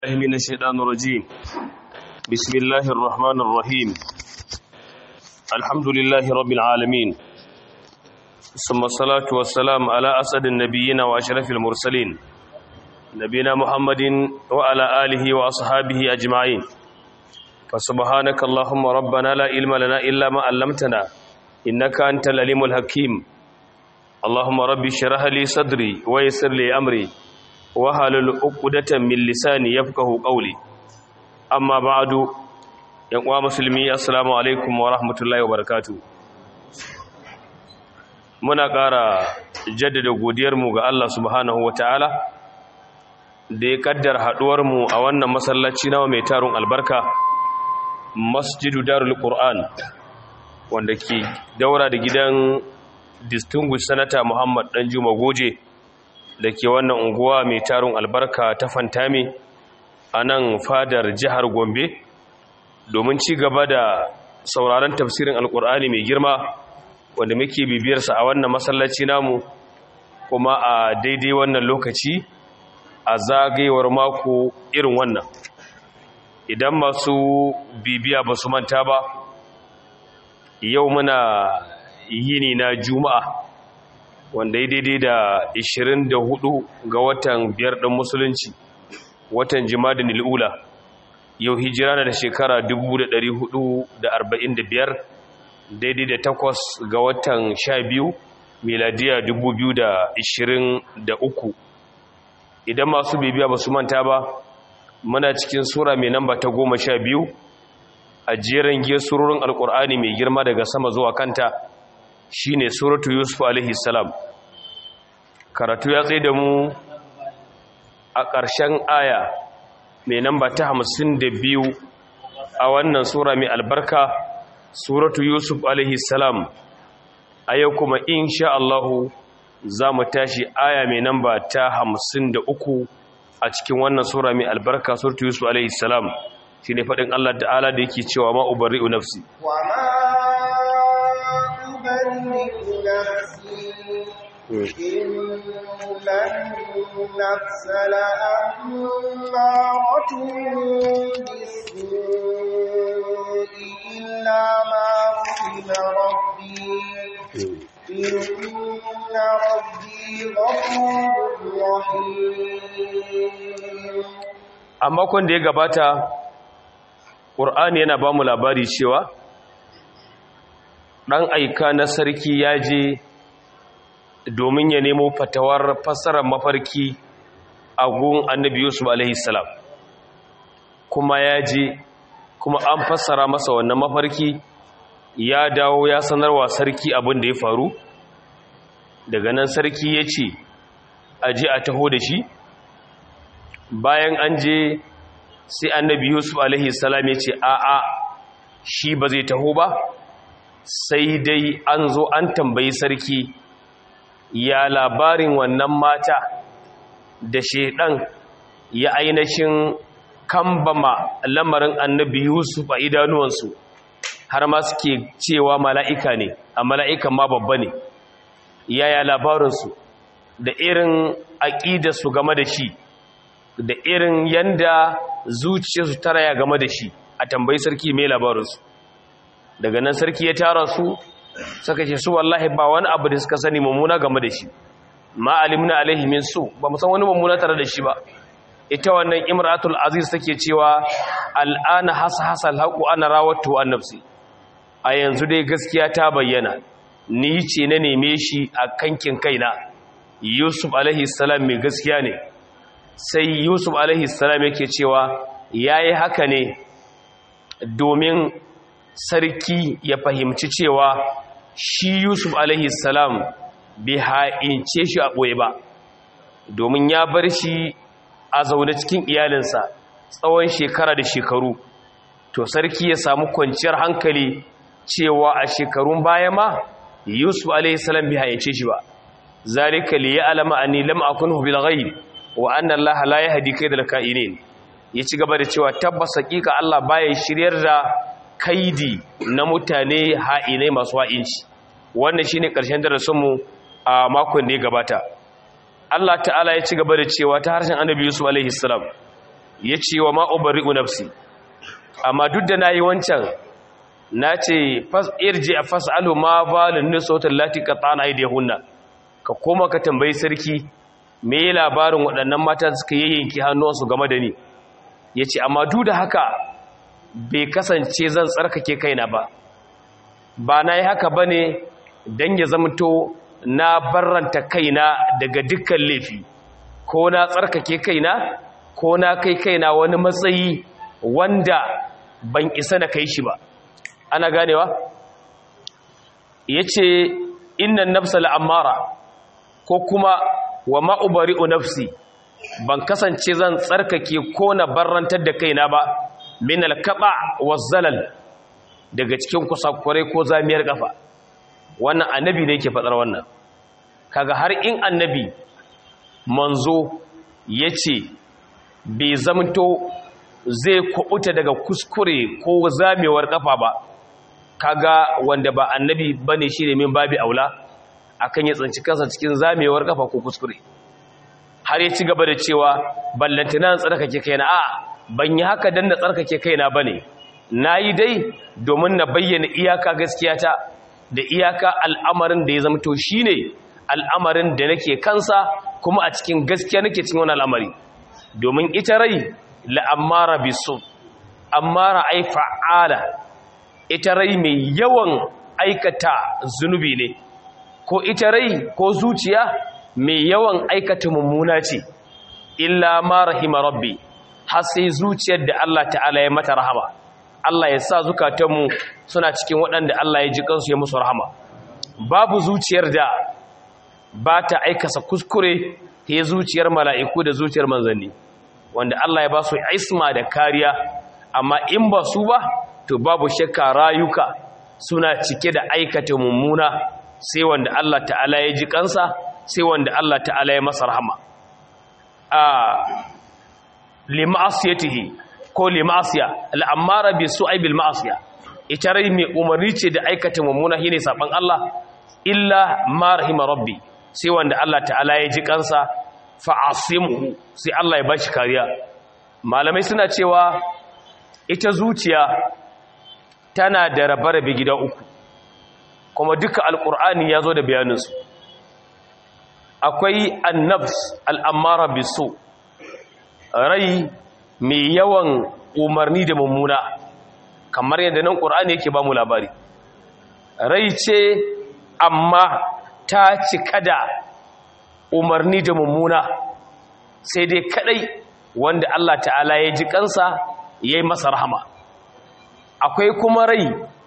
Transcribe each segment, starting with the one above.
الله من الشيطان الرجيم بسم الله الرحمن الرحيم الحمد لله رب العالمين ثم الصلاة والسلام على أسد النبيين وأشرف المرسلين نبينا محمد وعلى آله وأصحابه أجمعين فسبحانك اللهم ربنا لا علم لنا إلا ما علمتنا إنك أنت العليم الحكيم اللهم ربي اشرح لي صدري ويسر لي أمري wahalul uqdatan min lisani yafqahu qawli amma ba'du yan uwa musulmi assalamu alaikum wa rahmatullahi wa barakatuh muna ƙara jaddada godiyar mu ga Allah subhanahu wataala da ya kaddar haduwar mu a wannan masallaci nawa mai tarun albarka masjidu darul qur'an wanda ke daura da gidan distinguished senator Muhammad Danjuma Goje da ke wannan unguwa mai tarin albarka ta fantami a nan fadar jihar gombe domin ci gaba da sauraron tafsirin alkur'ani mai girma wanda muke bibiyarsa a wannan masallaci namu kuma a daidai wannan lokaci a zagayewar mako irin wannan idan masu bibiya ba su manta ba yau muna yini na juma'a wanda ya daidai da 24 ga watan biyar ɗin musulunci watan jimadin il'ula yau hijira na da shekara 1445 daidai da takwas ga watan 12 miladiya 2023 idan masu bibiya ba su manta ba muna cikin sura mai namba ta goma sha biyu a jerin giyar surorin alkur'ani mai girma daga sama zuwa kanta shine suratu yusuf alaihi salam karatu ya tsaye da mu a ƙarshen aya mai namba ta hamsin da biyu a wannan sura mai albarka suratu yusuf alaihi salam a yau kuma insha Allahu za mu tashi aya mai namba ta hamsin da uku a cikin wannan sura mai albarka suratu yusuf alaihi salam shi ne faɗin Allah ta'ala da yake cewa ma'ubari'u nafsi wa نفسي إن النفس لأمارة بالسوء إلا ما رحم ربي إن ربي غفور رحيم a makon da ya gabata ƙur'ani yana ba mu labari cewa ɗan aika na sarki ya je domin ya nemo fatawar fassarar mafarki a gun annabi yusuf alaihissalam kuma ya je kuma an fassara masa wannan mafarki ya dawo ya sanarwa sarki abin da ya faru daga nan sarki ya ce a je a taho da shi bayan an je sai annabi yusuf alaihissalam ya ce a'a shi ba zai taho ba sai dai an zo an tambayi sarki ya labarin wannan mata da shaidan ya ainihin kambama lamarin annabi yusuf a idanuwansu har ma suke cewa mala'ika ne a mala'ikan ma babba ne yaya labarinsu da irin aƙidarsu game da shi da irin yanda zuciyarsu ta raya game da shi a tambayi sarki mai labarinsu daga nan sarki ya tara su suka ce su wallahi ba wani abu da suka sani mummuna game da shi ma alimna alaihi min su ba mu san wani mummuna tare da shi ba ita wannan imratul aziz take cewa al'ana hasa hasa alhaqu ana rawatu an nafsi a yanzu dai gaskiya ta bayyana ni ce na neme shi a kankin kaina yusuf alaihi salam mai gaskiya ne sai yusuf alaihi salam yake cewa yayi haka ne domin sarki ya fahimci cewa shi Yusuf alaihi salam bai ha'ince shi a ɓoye ba domin ya bar shi a zaune cikin iyalinsa tsawon shekara da shekaru to sarki ya samu kwanciyar hankali cewa a shekarun baya ma Yusuf alaihi salam bai ha'ince shi ba zalika li ya'lama anni lam akunhu bil ghaib wa anna Allah la yahdi kaydal ka'inin ya ci gaba da cewa tabbas hakika Allah baya shiryar da kaidi na mutane ha'inai masu ha'inci wannan shine ƙarshen darasinmu a makon da ya gabata Allah ta'ala ya ci gaba da cewa ta harshen annabi Yusuf alaihi salam ya ce wa ma'ubari'u nafsi amma duk da na yi wancan na ce irji a fas'alu ma balin nisautar lati ka tsana da hunna ka koma ka tambayi sarki me yi labarin waɗannan mata suka yayyanki hannuwansu game da ni ya ce amma duk da haka bai kasance zan tsarkake kaina ba ba na yi haka ba ne don ya zamto na barranta kaina daga dukkan laifi ko na tsarkake kaina ko na kai kaina wani matsayi wanda ban isa na kai shi ba ana ganewa ya ce innan nafsa la'amara ko kuma wa ma'ubari'u nafsi ban kasance zan tsarkake ko na barrantar da kaina ba min alkaba wa zalal daga cikin kusakurai ko zamiyar kafa wannan annabi ne yake faɗar wannan kaga har in annabi manzo ya ce bai zamto zai kubuta daga kuskure ko zamewar kafa ba kaga wanda ba annabi bane shi ne min babi aula akan ya tsanci kansa cikin zamewar kafa ko kuskure har ya ci gaba da cewa ballantana tsarkake kaina a ban yi haka dan na tsarkake kaina bane nayi dai domin na bayyana iyaka gaskiyata da iyaka al'amarin da ya zamto shine al'amarin da nake kansa kuma a cikin gaskiya nake cikin wani al'amari domin ita rai la'ammara bisu ammara ai fa'ala ita rai mai yawan aikata zunubi ne ko ita rai ko zuciya mai yawan aikata mummuna ce illa ma rahima rabbi har sai zuciyar da Allah ta'ala ya mata rahama Allah ya sa zukatanmu suna cikin waɗanda Allah ya ji kansu ya musu rahama babu zuciyar da ba ta aikasa kuskure ta zuciyar mala'iku da zuciyar manzanni wanda Allah ya ba su isma da kariya amma in ba su ba to babu shakka rayuka suna cike da aikata mummuna sai wanda Allah ta'ala ya ji kansa sai wanda Allah ta'ala ya masa rahama a lima'asiyatihi ko lima'asiya al'amara bi su'ai bil ma'asiya ita rai mai umarni ce da aikata mummuna shine saban Allah illa ma rahima rabbi sai wanda Allah ta'ala ya ji kansa fa'asimuhu sai Allah ya bashi kariya malamai suna cewa ita zuciya tana da rabe-rabe gida uku kuma duka alkur'ani ya zo da bayaninsu akwai annabs al'ammara biso rai mai yawan umarni da mummuna kamar yadda nan ƙur'ani yake ba mu labari rai ce amma ta cika da umarni da mummuna sai dai kadai wanda Allah ta'ala ya ji kansa ya yi masa rahama akwai kuma rai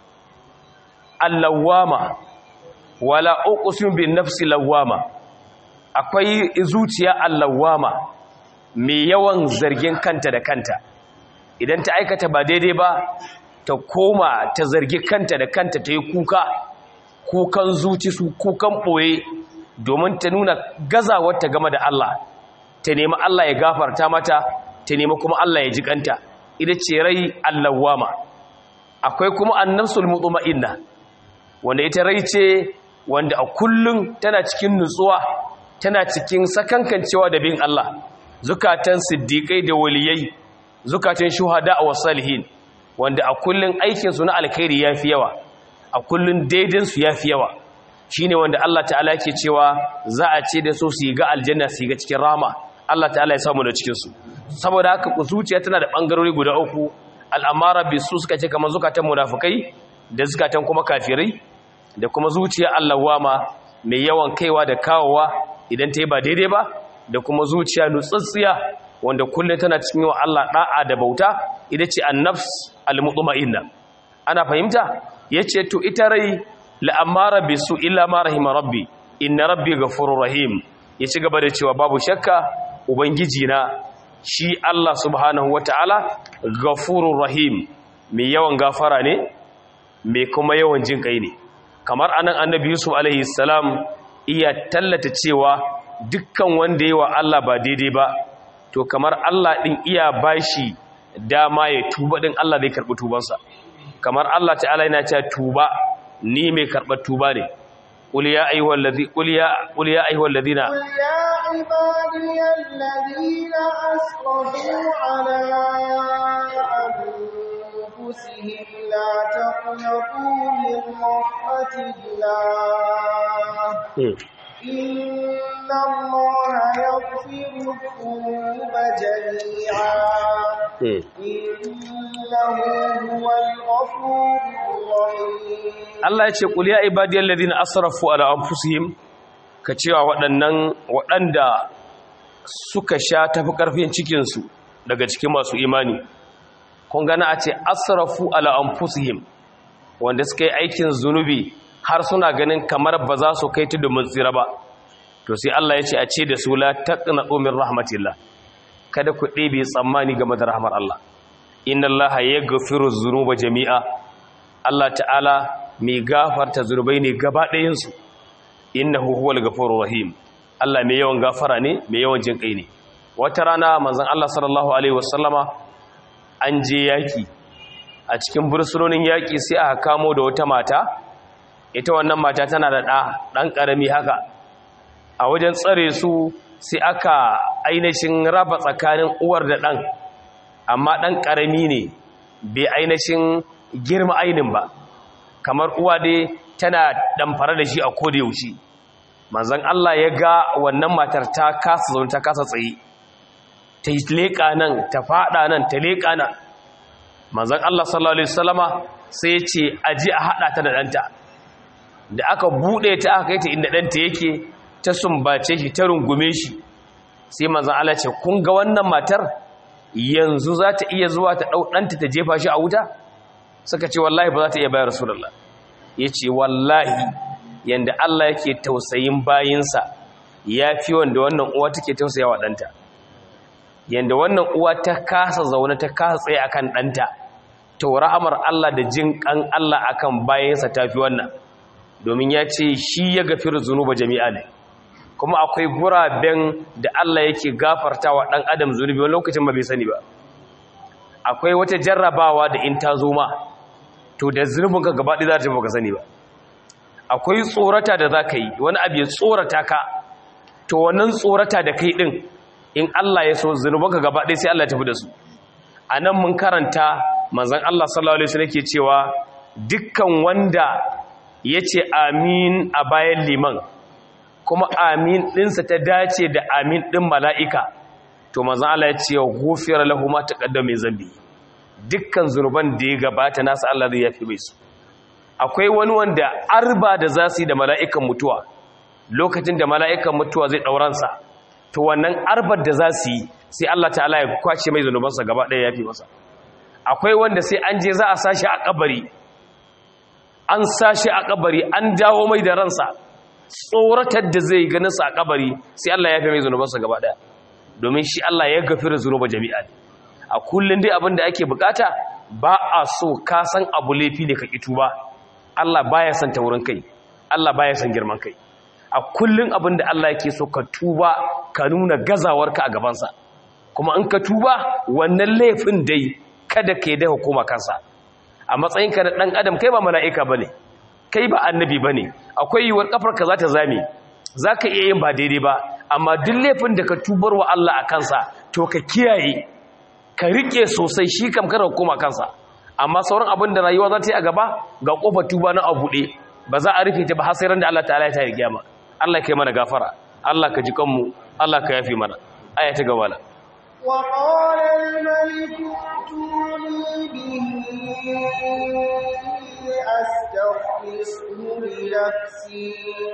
allawama wala uqsim bin nafsi lawama akwai zuciya allawama mai yawan zargin kanta da kanta idan ta aikata ba daidai ba ta koma ta zargi kanta da kanta ta yi kuka kukan zuci su kukan ɓoye domin ta nuna gazawar ta game da Allah ta nemi Allah ya gafarta mata ta nemi kuma Allah ya jikanta ita ce rai allawama akwai kuma annafsul mutma'inna wanda ita rai ce wanda a kullum tana cikin nutsuwa tana cikin sakankancewa da bin Allah zukatan siddiqai da waliyai zukatan shuhada wa salihin wanda a kullum aikin su na alkhairi yafi yawa a kullum daidin su yafi yawa shine wanda Allah ta'ala yake cewa za a ce da su su yi ga aljanna su yi ga cikin rama Allah ta'ala ya samu da cikin su saboda haka zuciya tana da bangarori guda uku al'amara bisu suka ce kamar zukatan munafikai da zukatan kuma kafirai da kuma zuciya allawama mai yawan kaiwa da kawowa idan ta yi ba daidai ba da kuma zuciya nutsatsiya wanda kullum tana cikin yawan Allah da'a da bauta ita ce annafs almutma'inna ana fahimta yace to ita rai la'amara bisu illa ma rahima rabbi inna rabbi ghafurur rahim ya ci gaba da cewa babu shakka ubangiji na shi Allah subhanahu wataala ghafurur rahim mai yawan gafara ne mai kuma yawan jin kai ne kamar anan annabi yusuf alaihi salam iya tallata cewa dukkan wanda yi wa Allah ba daidai ba to kamar Allah din iya bashi dama ya tuba din Allah zai karbi tubansa kamar Allah ta'ala yana cewa tuba ni mai karɓar tuba ne qul ya ayyuhal ladhi qul ya qul ya ayyuhal ladina قل يا عبادي الذين أسرفوا على أنفسهم لا تقنطوا من رحمة الله Hmm. إن الله يغفر الذنوب جميعا Hmm. إنه هو الغفور الرحيم Allah ya ce qul ya ibadiyal ladina asrafu ala anfusihim ka cewa waɗannan waɗanda suka sha tafi ƙarfin cikin su daga cikin masu imani kun gana a ce asrafu ala anfusihim wanda suka yi aikin zunubi har suna ganin kamar ba za su kai tudu mun tsira ba to sai Allah ya ce a ce da su la taqnatu min rahmatillah kada ku ɗebe tsammani game da rahmar Allah inna Allah yaghfiru dhunuba jami'a Allah ta'ala mai gafarta zurbai ne gaba ɗayansu innahu huwal ghafurur rahim Allah mai yawan gafara ne mai yawan jin kai ne wata rana manzon Allah sallallahu alaihi wasallama an je yaki a cikin bursunonin yaki sai aka kamo da wata mata ita wannan mata tana da ɗa ɗan ƙarami haka a wajen tsare su sai aka ainihin raba tsakanin uwar da ɗan amma ɗan ƙarami ne bai ainihin girma ainin ba kamar uwa dai tana damfara da shi a koda yaushe manzon Allah ya ga wannan matar ta kasa zaune ta kasa tsaye ta yi leƙa nan ta faɗa nan ta leƙa nan manzon Allah sallallahu alaihi wasallama sai ya ce aji a haɗa ta da ɗanta da aka buɗe ta aka kai ta inda ɗanta yake ta sumbace shi ta rungume shi sai manzon Allah ce kun ga wannan matar yanzu za ta iya zuwa ta ɗau ɗanta ta jefa shi a wuta suka ce wallahi ba za ta iya bayar rasulullah ya ce wallahi yadda Allah yake tausayin bayinsa ya fi wanda wannan uwa take tausaya wa ɗanta yadda wannan uwa ta kasa zaune ta kasa tsaye akan ɗanta to rahamar Allah da jin ƙan Allah akan bayansa ta fi wannan domin ya ce shi ya gafiru zunuba jami'a ne kuma akwai guraben da Allah yake gafarta wa ɗan adam zunubi wani lokacin ba bai sani ba akwai wata jarrabawa da in ta zo ma to da zunubinka gaba ɗaya za ta baka sani ba akwai tsorata da za ka yi wani abu ya tsorata ka to wannan tsorata da kai ɗin in Allah ya so zunubanka gaba ɗaya sai Allah ya tafi da su a nan mun karanta manzan Allah sallallahu alaihi wasallam ke cewa dukkan wanda ya ce amin a bayan liman kuma amin ɗinsa ta dace da amin ɗin mala'ika to manzan Allah ya ce gofiyar lahu ma taqaddama min zambi dukkan zunuban da ya gabata nasa Allah zai yafi mai su akwai wani wanda arba da za su yi da mala'ikan mutuwa lokacin da mala'ikan mutuwa zai ɗauransa to wannan arbar da za su yi sai Allah ta'ala ya kwace mai zunubansa gaba ɗaya yafi masa akwai wanda sai an je za a sashi a kabari an sashi a kabari an dawo mai da ransa tsoratar da zai ganin sa a kabari sai Allah ya fi mai zunubansa gaba ɗaya domin shi Allah ya gafira zunuba jami'a ne a kullum dai abin da ake bukata ba a so ka san abu laifi ne ka kitu ba Allah baya son taurin kai Allah baya son girman kai a kullum abin da Allah yake so ka tuba ka nuna gazawarka a gabansa kuma in ka tuba wannan laifin dai kada ka yi da hukuma kansa a matsayinka da ɗan adam kai ba mala'ika ba ne kai ba annabi ba ne akwai yiwuwar ƙafarka za ta zame za ka iya yin ba daidai ba amma duk laifin da ka tubar wa Allah a kansa to ka kiyaye ka riƙe sosai shi kam kada hukuma kansa amma sauran abin da rayuwa za ta yi a gaba ga ƙofar tuba na abu ɗe ba za a rufe ta ba har sai ran da Allah ta'ala ya ta yi gyama Allah ka yi mana gafara Allah ka ji kanmu Allah ka yafi mana aya ta gaba la وقال الملك ائتوني به أستخلصه لنفسي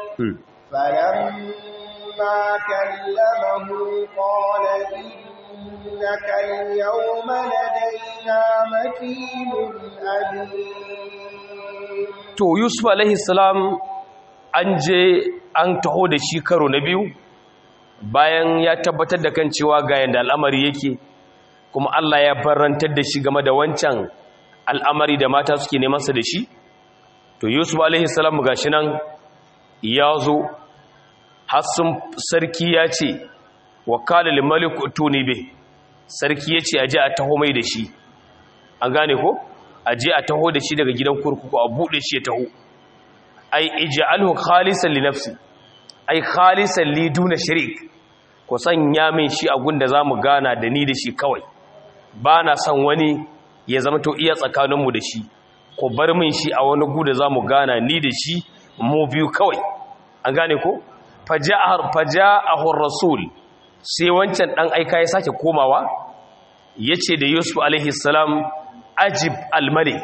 فلما كلمه قال إنك اليوم لدينا مكين أمين to yusuf alaihi salam an je an taho da shi karo na biyu bayan ya tabbatar da kan cewa ga yanda al'amari yake kuma Allah ya barantar da shi game da wancan al'amari da mata suke neman sa da shi to yusuf alaihi salam gashi nan ya zo hassun sarki ya ce wakala limalik tuni be sarki ya ce aje a taho mai da shi an gane ko aje a taho da shi daga gidan kurkuku a bude shi ya taho ai ij'alhu khalisan li nafsi ai khalisan li duna sharik ku sanya min shi a gunda zamu gana da ni da shi kawai ba na son wani ya zama to iya tsakaninmu da shi ku bar min shi a wani guda zamu gana ni da shi mu biyu kawai an gane ko faja'ahu rasul sai wancan dan aika ya sake komawa yace da yusuf alaihi salam ajib al-malik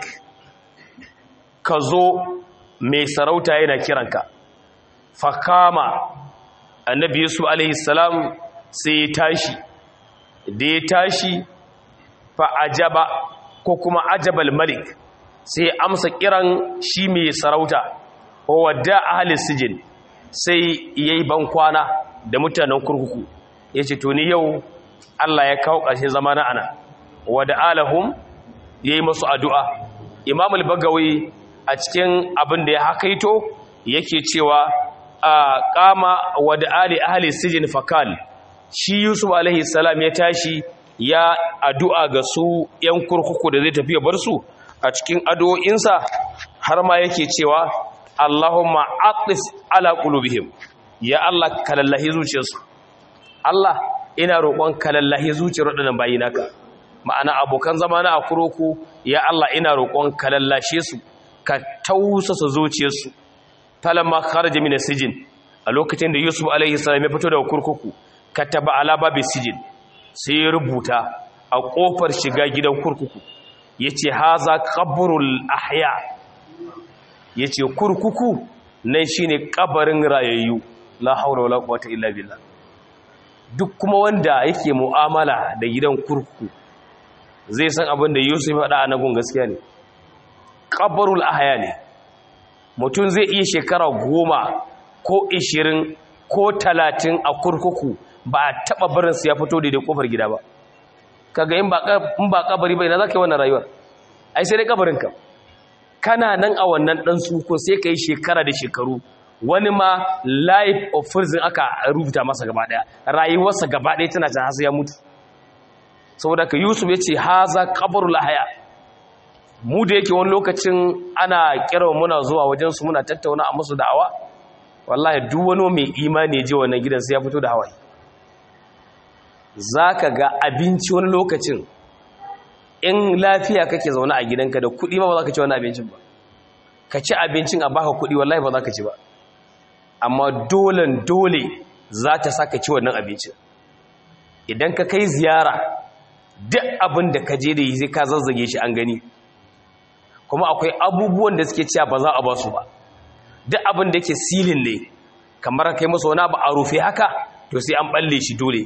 ka zo mai sarauta yana kiranka fakama annabi yusuf alaihi salam sai ya tashi da ya tashi fa ajaba ko kuma ajabal malik sai amsa kiran shi mai sarauta wadda ahli sijin sai yayi ban kwana da mutanen kurkuku yace to ni yau Allah ya kawo ƙarshen zamana ana wada alahum yayi musu addu'a imam al-bagawi a cikin abin da ya hakaito yake cewa a kama wada ali ahli sijin fakal shi yusuf alaihi salam ya tashi ya addu'a ga su yan kurkuku da zai tafi ya bar su a cikin addu'o'insa har ma yake cewa Allahumma aqis ala qulubihim ya Allah kalallahi zuciyarsu Allah ina roƙon kalallahi zuciyar waɗannan bayi naka ma'ana abokan zamana a kurkuku ya Allah ina roƙon kalallashe su ka tausasa zuciyarsu falamma kharaja min sijin a lokacin da Yusuf alaihi salam ya fito daga kurkuku kataba ala babi sijin sai ya rubuta a kofar shiga gidan kurkuku yace haza qabrul ahya yace kurkuku nan shine kabarin rayayyu la haula wala quwwata illa billah duk kuma wanda yake mu'amala da gidan kurkuku zai san abin da Yusuf ya faɗa a nagun gaskiya ne qabrul ahya ne mutum zai iya shekara goma ko ishirin ko talatin a kurkuku ba a taɓa barinsu ya fito da kofar gida ba kaga in ba kabari bai na za ka yi wannan rayuwar ai sai dai kabarinka kana nan a wannan ɗan suko sai ka yi shekara da shekaru wani ma life of prison aka rubuta masa gaba ɗaya rayuwarsa gaba ɗaya tana can hasu ya mutu saboda ka yusuf ya ce haza kabarul lahaya mu da yake wani lokacin ana kira muna zuwa wajensu muna tattauna a musu da'awa wallahi duk wani mai imani je wannan gidan sai ya fito da hawaye zaka ga abinci wani lokacin in lafiya kake zaune a gidanka da kuɗi ma ba za ka ci wani abincin ba ka ci abincin a baka kuɗi wallahi ba za ka ci ba amma dolen dole za ta sa ka ci wannan abincin idan ka kai ziyara duk abin da ka je da yi sai ka zazzage shi an gani kuma akwai abubuwan da suke cewa ba za a ba su ba duk abin da yake silin ne kamar kai masa wani abu a rufe haka to sai an balle shi dole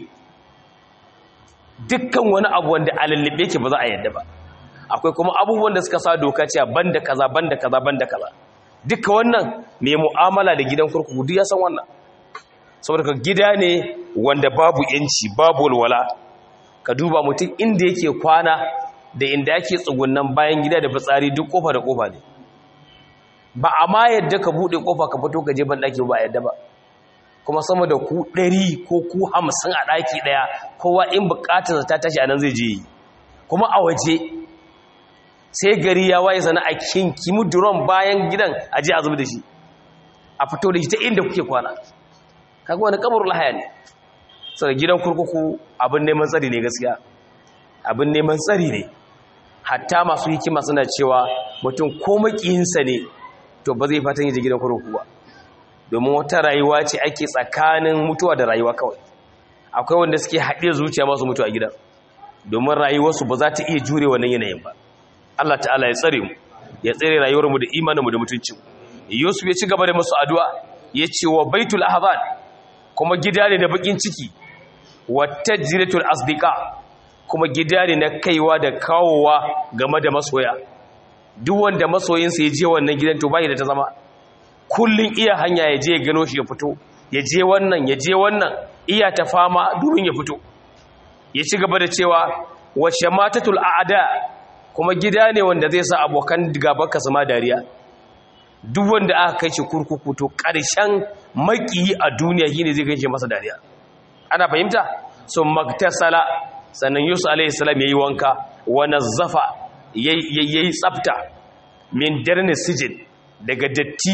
dukkan wani abu wanda a lallabe yake ba za a yadda ba akwai kuma abubuwan da suka sa doka cewa banda kaza banda kaza banda kaza duka wannan mai mu'amala da gidan kurkuku duk ya san wannan saboda ka gida ne wanda babu yanci babu walwala ka duba mutum inda yake kwana da inda yake tsugunnan bayan gida da fitsari duk kofa da kofa ne ba a ma yadda ka buɗe kofa ka fito ka je ban ɗaki ba yadda ba kuma sama da ku ɗari ko ku hamsin a ɗaki ɗaya kowa in buƙatar ta tashi a nan zai je kuma a waje sai gari ya waye sana a kinkimu duron bayan gidan a je a zubi da shi a fito da shi ta inda kuke kwana kaga wani kabar lahaya ne saboda gidan kurkuku abin neman tsari ne gaskiya abin neman tsari ne hatta masu hikima suna cewa mutum ko makiyinsa ne to ba zai fatan yaje gidan kurkuku ba domin wata rayuwa ce ake tsakanin mutuwa da rayuwa kawai akwai wanda suke haɗe zuciya masu mutu a gidan domin rayuwarsu ba za ta iya jure wannan yanayin ba Allah ta'ala ya tsare mu ya tsare rayuwarmu da imaninmu da mutuncin Yusuf ya ci gaba da masu addu'a ya ce wa baitul ahzan kuma gida ne da bakin ciki wa tajritul asdiqa kuma gida ne na kaiwa da kawowa game da masoya duk wanda masoyinsa ya je wannan gidan to bai da ta zama kullun iya hanya ya je ya gano shi ya fito ya je wannan ya je wannan iya ta fama domin ya fito ya ci gaba da cewa wa shamatatul a'da kuma gida ne wanda zai sa abokan gabanka su ma dariya duk wanda aka kai shi kurkuku to ƙarshen makiyi a duniya shine zai kai masa dariya ana fahimta so magtasala sannan yusuf alaihi salam yayi wanka wa nazzafa yayi tsafta min darni sijin daga datti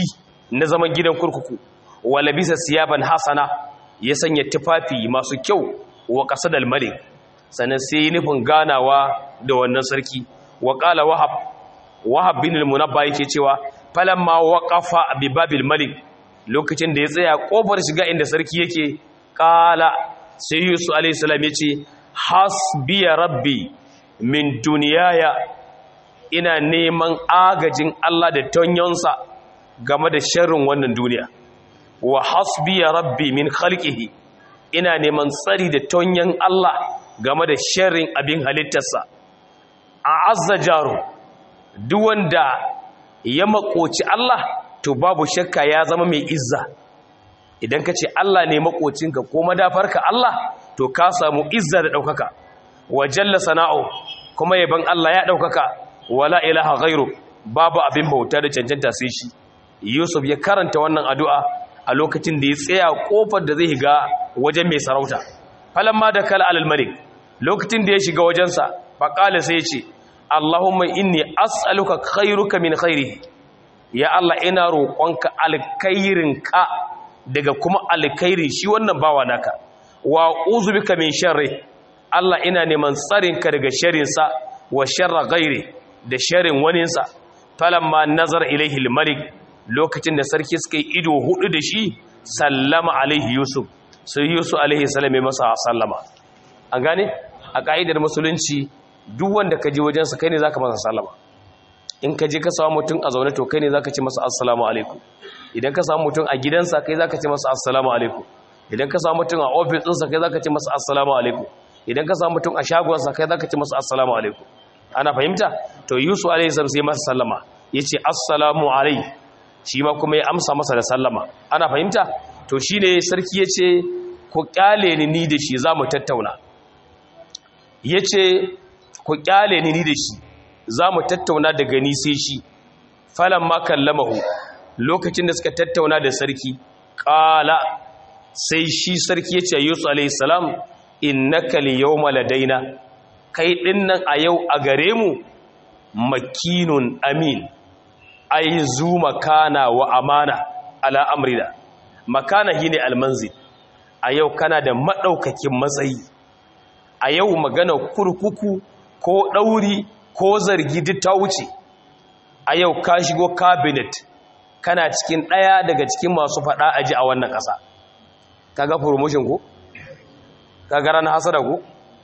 na zaman gidan kurkuku wala bisa siyaban hasana ya sanya tufafi masu kyau wa qasadal malik sannan sai yi nufin ganawa da wannan sarki wa qala wahab wahab bin al-munabba yake cewa falamma waqafa bi babil malik lokacin da ya tsaya kofar shiga inda sarki yake qala sai yusuf alayhi salam yace hasbiya rabbi min duniyaya ina neman agajin Allah da tonyonsa game da sharrin wannan duniya wa hasbiya rabbi min khalqihi ina neman tsari da tonyan Allah game da sharrin abin halittarsa a azza jaru duk wanda ya makoci Allah to babu shakka ya zama mai izza idan ka ce Allah ne makocinka ko madafarka Allah to ka samu izza da ɗaukaka wa jalla sana'u kuma yaban Allah ya ɗaukaka wala ilaha ghairu babu abin bauta da cancanta sai shi Yusuf ya karanta wannan addu'a a lokacin da ya tsaya kofar da zai shiga wajen mai sarauta falamma da kala alal malik lokacin da ya shiga wajensa faqala sai ya ce Allahumma inni as'aluka khairuka min khairihi ya Allah ina roƙonka alkhairinka daga kuma alkhairi shi wannan bawa naka wa uzubika min sharri Allah ina neman tsarinka daga sharrinsa wa sharra ghairi da sharrin waninsa falamma nazar ilaihi al-malik lokacin da sarki suka yi ido hudu da shi sallama alaihi yusuf sai yusuf alaihi salam ya masa sallama an gane a ka'idar musulunci duk wanda ka je wajensa kai ne zaka masa sallama in ka je ka samu mutum a zaune to kai ne zaka ce masa assalamu alaikum idan ka samu mutum a gidansa kai zaka ce masa assalamu alaikum idan ka samu mutum a ofis ɗinsa kai zaka ce masa assalamu alaikum idan ka samu mutum a shagonsa kai zaka ce masa assalamu alaikum ana fahimta to yusuf alaihi salam sai masa sallama yace assalamu alaikum shi ma kuma ya amsa masa da sallama ana fahimta to shine sarki yace ku kyale ni ni da shi zamu tattauna yace ku kyale ni ni da shi zamu tattauna daga ni sai shi falamma kallamahu lokacin da suka tattauna da sarki qala sai shi sarki yace yusuf alayhi salam innaka liyawma ladaina kai dinnan a yau a gare mu makinun amin ai zu makana wa amana ala amrina makana shine almanzil a yau kana da madaukakin matsayi a yau magana kurkuku ko dauri ko zargi duk ta wuce a yau ka shigo cabinet kana cikin daya daga cikin masu fada aji a wannan kasa kaga promotion ko kaga ran hasada ko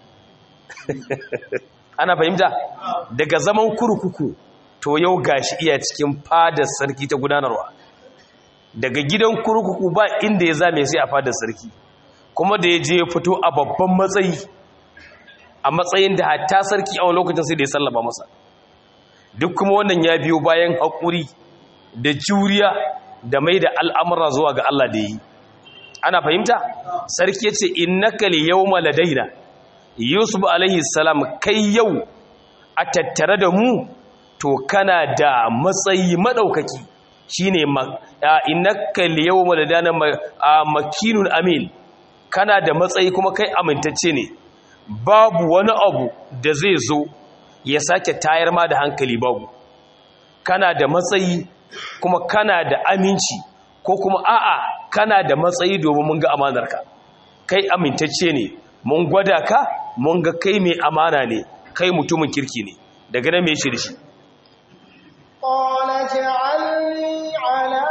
ana fahimta daga zaman kurkuku to yau gashi iya cikin fadar sarki ta gudanarwa daga gidan kurkuku ba inda ya zame sai a fadar sarki kuma da ya je ya fito a babban matsayi a matsayin da hatta sarki a wani lokacin sai da ya sallama masa duk kuma wannan ya biyo bayan haƙuri da juriya da mai da al'amura zuwa ga Allah da yi ana fahimta sarki ya ce innaka li yawma ladaina yusuf alaihi salam kai yau a tattare da mu to kana da matsayi madaukaki shine innaka liyawma ladana makinun amin kana da matsayi kuma kai amintacce ne babu wani abu da zai zo ya sake tayar ma da hankali babu kana da matsayi kuma kana da aminci ko kuma a'a kana da matsayi domin mun ga amanarka kai amintacce ne mun gwada ka mun ga kai mai amana ne kai mutumin kirki ne daga nan me shi da shi قال اجعلني على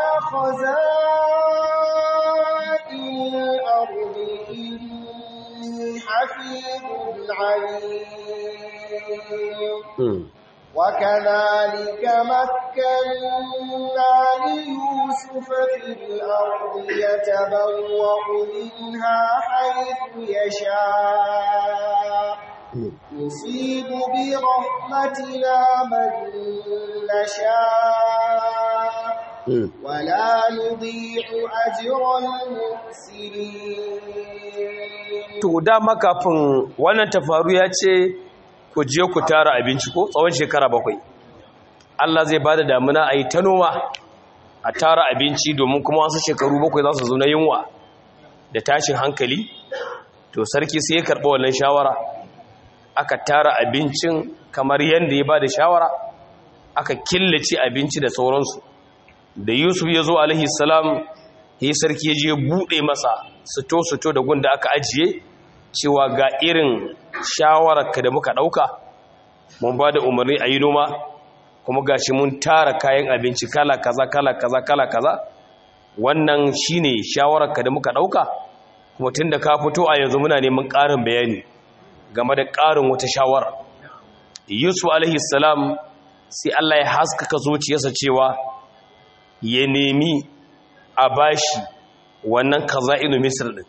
خزائن الأرض إني حفيظ عليم وكذلك مكنا ليوسف في الأرض يتبوأ منها حيث يشاء نصيب برحمتنا من نشاء ولا نضيع أجر المحسنين to dama kafin wannan tafaru ya ce ku je ku tara abinci ko tsawon shekara bakwai Allah zai bada damuna a yi ta noma a tara abinci domin kuma wasu shekaru bakwai za su zo na yunwa da tashin hankali to sarki sai ya karɓi wannan shawara aka tara abincin kamar yadda ya ba da shawara aka killace abinci da sauransu da yusuf ya zo alaihi salam yi sarki ya je buɗe masa sito-sito da gunda aka ajiye cewa ga irin shawararka da muka ɗauka mun ba da umarni a yi noma kuma gashi mun tara kayan abinci kala kaza kala kaza kala kaza wannan shine shawararka da muka ɗauka kuma tun da ka fito a yanzu muna neman ƙarin bayani game da ƙarin wata shawara yusuf alaihi salam sai allah ya haskaka zuciyarsa cewa ya nemi a bashi wannan kaza'inu misir din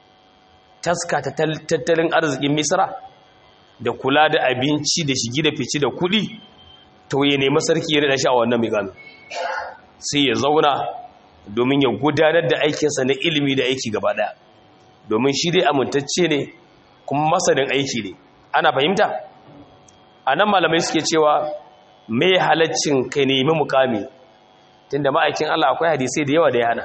taska ta tattalin arzikin misra da kula da abinci da shigi da fici da kudi to ya nemi sarki ya rada shi a wannan migamin sai ya zauna domin ya gudanar da aikinsa na ilimi da aiki gaba daya domin shi dai amintacce ne kuma masanin aiki ne ana fahimta a nan malamai suke cewa mai halaccin ka nemi mukami tunda ma'aikin Allah akwai hadisai da yawa da ya hana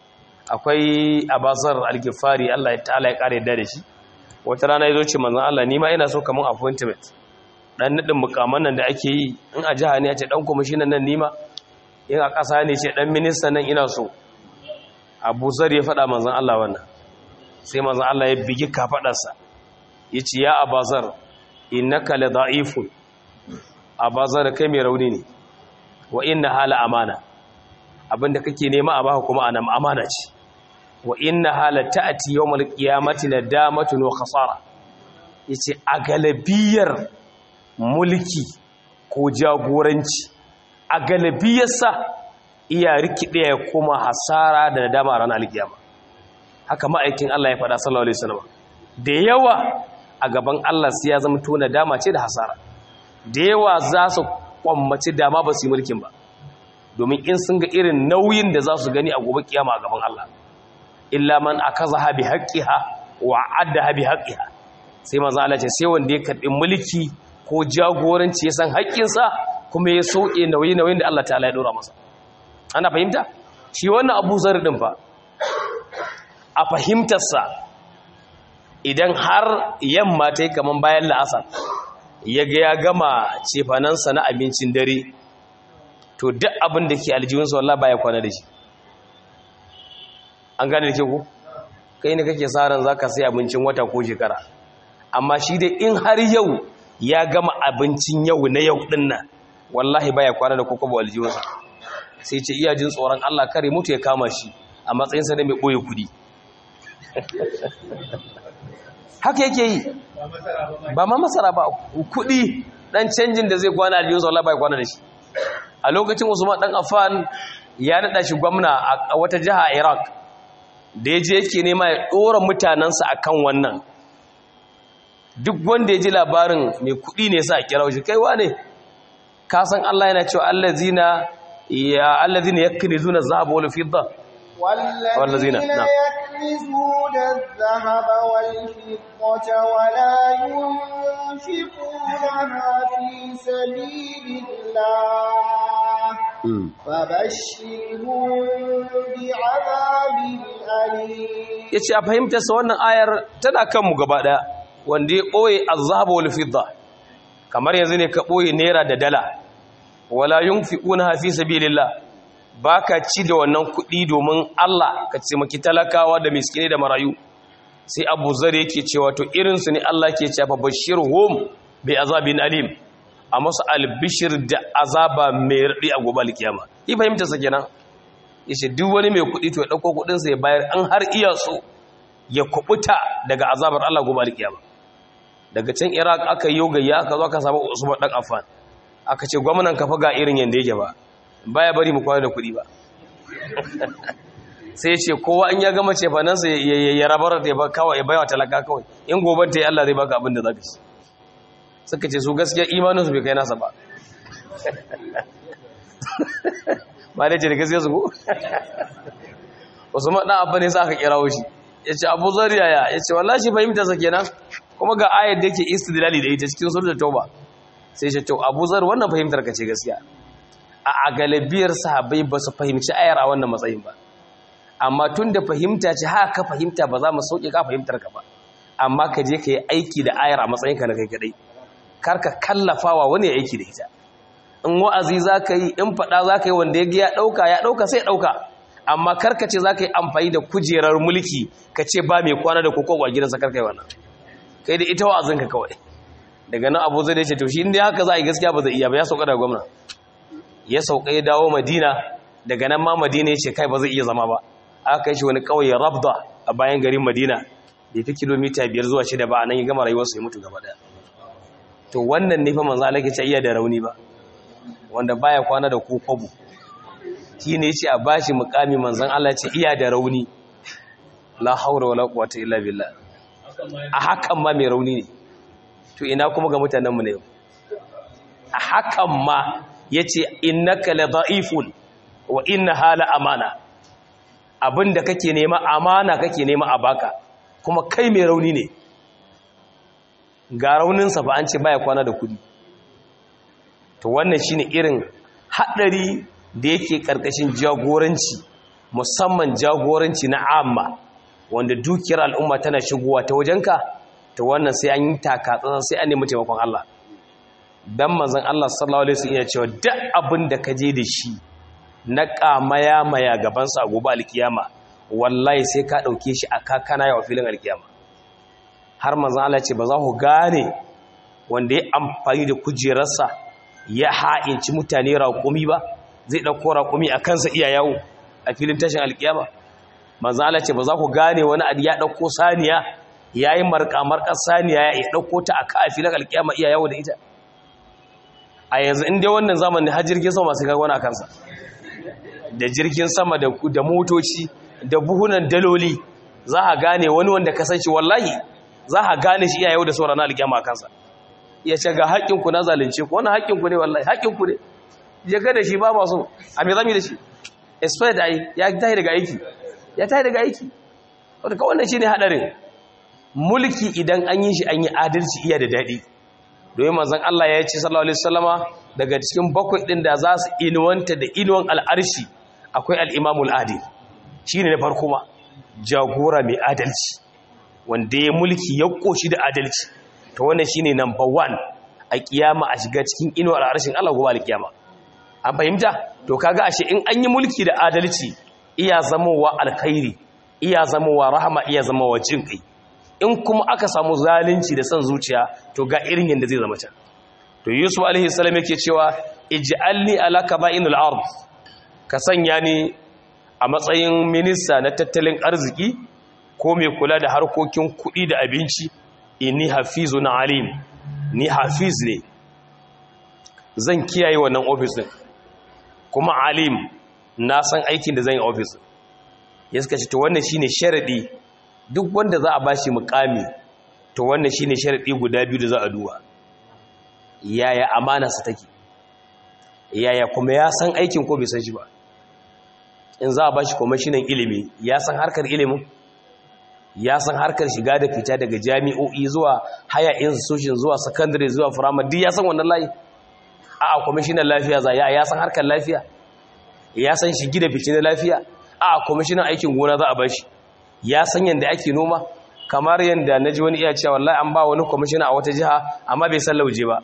akwai abazar alkifari Allah ta'ala ya kare da shi wata rana ya zo ce manzon Allah ni ma ina so kaman appointment dan nadin mukaman nan da ake yi in a jiha ne ya ce dan commissioner nan nima in a ƙasa ne ce dan minister nan ina so Abu Zar ya faɗa manzon Allah wannan sai manzon Allah ya bigi kafadarsa yace ya Abazar innaka la da'ifun Abazar kai mai rauni ne wa inna hala amana abinda kake nema a baka kuma anam amana ce wa inna hala ta'ati yawmal qiyamati nadamatun wa khasara yace a galabiyar mulki ko jagoranci a galabiyarsa iya rikide ya kuma hasara da nadama ran alkiyama haka ma'aikin Allah ya faɗa sallallahu alaihi wasallam da yawa a gaban Allah sai ya zama to nadama ce da hasara da yawa za su kwammaci dama ba su yi mulkin ba domin in sun ga irin nauyin da za su gani a gobe kiyama a gaban Allah illa man akazaha bi haqqiha wa addaha bi haqqiha sai manzo Allah ce sai wanda ya karbi mulki ko jagoranci ya san haƙƙinsa kuma ya soke nauyi nauyin da Allah ta'ala ya dora masa ana fahimta shi wannan Abu Zar din fa a fahimtarsa idan har yamma ta yi kaman bayan la'asar ya ga ya gama cefanansa na abincin dare to duk abin da ke aljihunsa wallah baya kwana da shi an gane da ke ku kai ne kake sa ran zaka sai abincin wata ko shekara amma shi dai in har yau ya gama abincin yau na yau din nan wallahi baya kwana da kokobo aljihunsa sai ce iya jin tsoron Allah kare mutu ya kama shi a matsayin sa da mai boye kudi haka yake yi ba ma masara ba kudi dan canjin da zai kwana aljihunsa wallahi baya kwana da shi a lokacin usman dan affan ya nada shi gwamna a wata jiha a iraq da ya je yake nema ya dora mutanensa akan wannan duk wanda ya ji labarin mai kudi ne sa a kira shi kaiwa ne ka san Allah yana cewa allazina ya allazina yaknizuna dhahaba wal fidda والذين يكنزون الذهب والفضة ولا ينفقونها في سبيل الله فبشرهم بعذاب أليم yace a fahimtar sa wannan ayar tana kanmu gaba daya wanda ya boye az-zahab wal fidda kamar yanzu ne ka boye naira da dala wala yunfiquna fi sabilillah baka ci da wannan kuɗi domin Allah ka taimaki talakawa da miskinai da marayu sai Abu Zar yake cewa to irin su ne Allah ke cewa bashirhum bi azabin alim a masu albishir da azaba mai radi a gobe alkiyama yi fahimta sa kenan yace duk wani mai kuɗi to ya dauko kuɗin sa ya bayar an har iya so ya kubuta daga azabar Allah gobe alkiyama daga can Iraq aka yi gayya aka zo aka samu Usman dan Affan aka ce gwamnan kafa ga irin yanda yake ba baya bari mu kwana da kuɗi ba sai ce kowa in ya gama cefanansa ya rabar da ya kawai ya bayawa talaka kawai in goban ta yi Allah zai baka abin da zaka ci suka ce su gaskiya imaninsu bai kai nasa ba ba da ce da gaskiya su ko wasu maɗa abu ne sa aka kirawo shi ya ce abu zariya ya ya ce wallah shi fahimta sa kenan kuma ga ayar da yake istidlali da ita cikin sulhu da tauba sai ce to abu zar wannan fahimtar ka ce gaskiya a galibiyar sahabbai ba su fahimci ayar a wannan matsayin ba amma tun da fahimta ce haka ka fahimta ba za mu sauke ka fahimtar ka ba amma ka je ka yi aiki da ayar a matsayin ka na kai kadai kar ka kallafawa wani ya aiki da ita in wa'azi za ka yi in faɗa za ka yi wanda ya ya ɗauka ya ɗauka sai ɗauka amma karkace za ka yi amfani da kujerar mulki ka ce ba mai kwana da kokowa gidansa karka yi wannan kai da ita wa'azinka kawai daga nan abu zai da ce to shi inda haka za a yi gaskiya ba zai iya ba ya sauka da gwamna ya sauka ya dawo madina daga nan ma madina ya ce kai ba zai iya zama ba aka kai shi wani ƙauye rabda a bayan garin madina bai fi kilomita biyar zuwa shida ba a nan ya gama rayuwarsa ya mutu gaba daya to wannan ne fa manzo Allah ke ce iya da rauni ba wanda baya kwana da ko kwabo shi ne yace a bashi mukami manzon Allah ce iya da rauni la haura wala quwwata illa billah a hakan ma mai rauni ne to ina kuma ga mutanen mu ne a hakan ma yace innaka la da'ifun wa inna hala amana abinda kake nema amana kake nema a baka kuma kai mai rauni ne ga rauninsa ba an ce baya kwana da kudi to wannan shine irin haɗari da yake ƙarƙashin jagoranci musamman jagoranci na amma wanda dukiyar al'umma tana shigowa ta wajenka to wannan sai an yi takatsan sai an nemi taimakon Allah dan manzon Allah sallallahu alaihi wasallam ya cewa duk abin da ka je da shi na kamaya maya gaban sa gobe alkiyama wallahi sai ka dauke shi a kakana ya filin alkiyama har manzon Allah ce ba za ku gane wanda ya amfani da kujerarsa ya ha'inci mutane raƙumi ba zai ɗauko raƙumi a kansa iya yawo a filin tashin alkiyama manzon Allah ce ba za ku gane wani adi ya ɗauko saniya ya yi marƙa-marƙar saniya ya ɗauko ta a ka a filin alkiyama iya yawo da ita a yanzu inda wannan zamanin har jirgin sama masu gagwana a kansa da jirgin sama da motoci da buhunan daloli za a gane wani wanda kasance wallahi za a gane shi iya yau da sauran alƙiyama a kansa ya ce ga haƙƙinku na zalunce ku wannan haƙƙinku ne wallahi haƙƙinku ne ya ga da shi ba masu a mai zami da shi expired ai ya tahi daga aiki ya tahi daga aiki wadda wannan shi ne haɗarin mulki idan an yi shi an yi adalci iya da daɗi domin manzon Allah ya ce sallallahu alaihi wasallama daga cikin bakwai din da za su inuwanta da inuwan al'arshi akwai al-imamul adil shine na farko ma jagora mai adalci wanda ya mulki ya koshi da adalci to wannan shine number 1 a kiyama a shiga cikin inuwar al'arshin Allah gobe al-kiyama an fahimta to kaga ashe in an yi mulki da adalci iya zamowa alkhairi iya zamowa rahama iya zamowa jin kai in kuma aka samu zalunci da son zuciya to ga irin yadda zai zama can to yusuf alaihi salam yake cewa ij'alni ala kaba'inil ard ka sanya ni a matsayin minista na tattalin arziki ko mai kula da harkokin kuɗi da abinci inni hafizun alim ni hafiz ne zan kiyaye wannan ofis din kuma alim na san aikin da zan yi ofis ya suka ce to wannan shine sharadi duk wanda za a bashi mukami to wannan shine sharadi guda biyu da za a duba yaya amanarsa take yaya kuma ya san aikin ko bai san shi ba in za a bashi kwamishinan ilimi ya san harkar ilimin ya san harkar shiga da fita daga jami'o'i zuwa haya institution zuwa secondary zuwa firamare duk ya san wannan layi a kwamishinan lafiya za ya ya san harkar lafiya ya san shigi da fice na lafiya a kwamishinan aikin gona za a bashi ya san yadda ake noma kamar yadda na ji wani iya cewa wallahi an ba wani kwamishina a wata jiha amma bai san lauje ba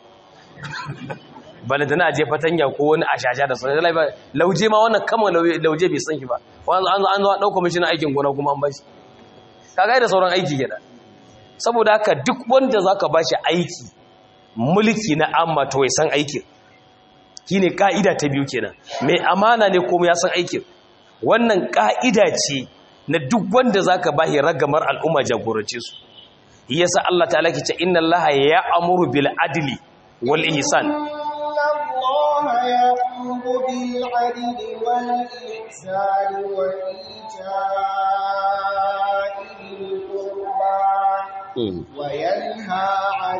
bala da na je fatanya ko wani ashasha da sanar da lauje ma wannan kama lauje bai san shi ba an zo ɗau kwamishinan aikin gona kuma an bashi kaga da sauran aiki gida saboda haka duk wanda za ka bashi aiki mulki na amma to ya san aikin shine ka'ida ta biyu kenan mai amana ne kuma ya san aikin wannan ka'ida ce na duk wanda zaka bashi ragamar al'umma jagorance su yasa Allah ta'ala ke ce inna Allaha ya'muru bil adli wal ihsan الله يأمر بالعدل والإحسان وإيتاء ذي القربى وينهى عن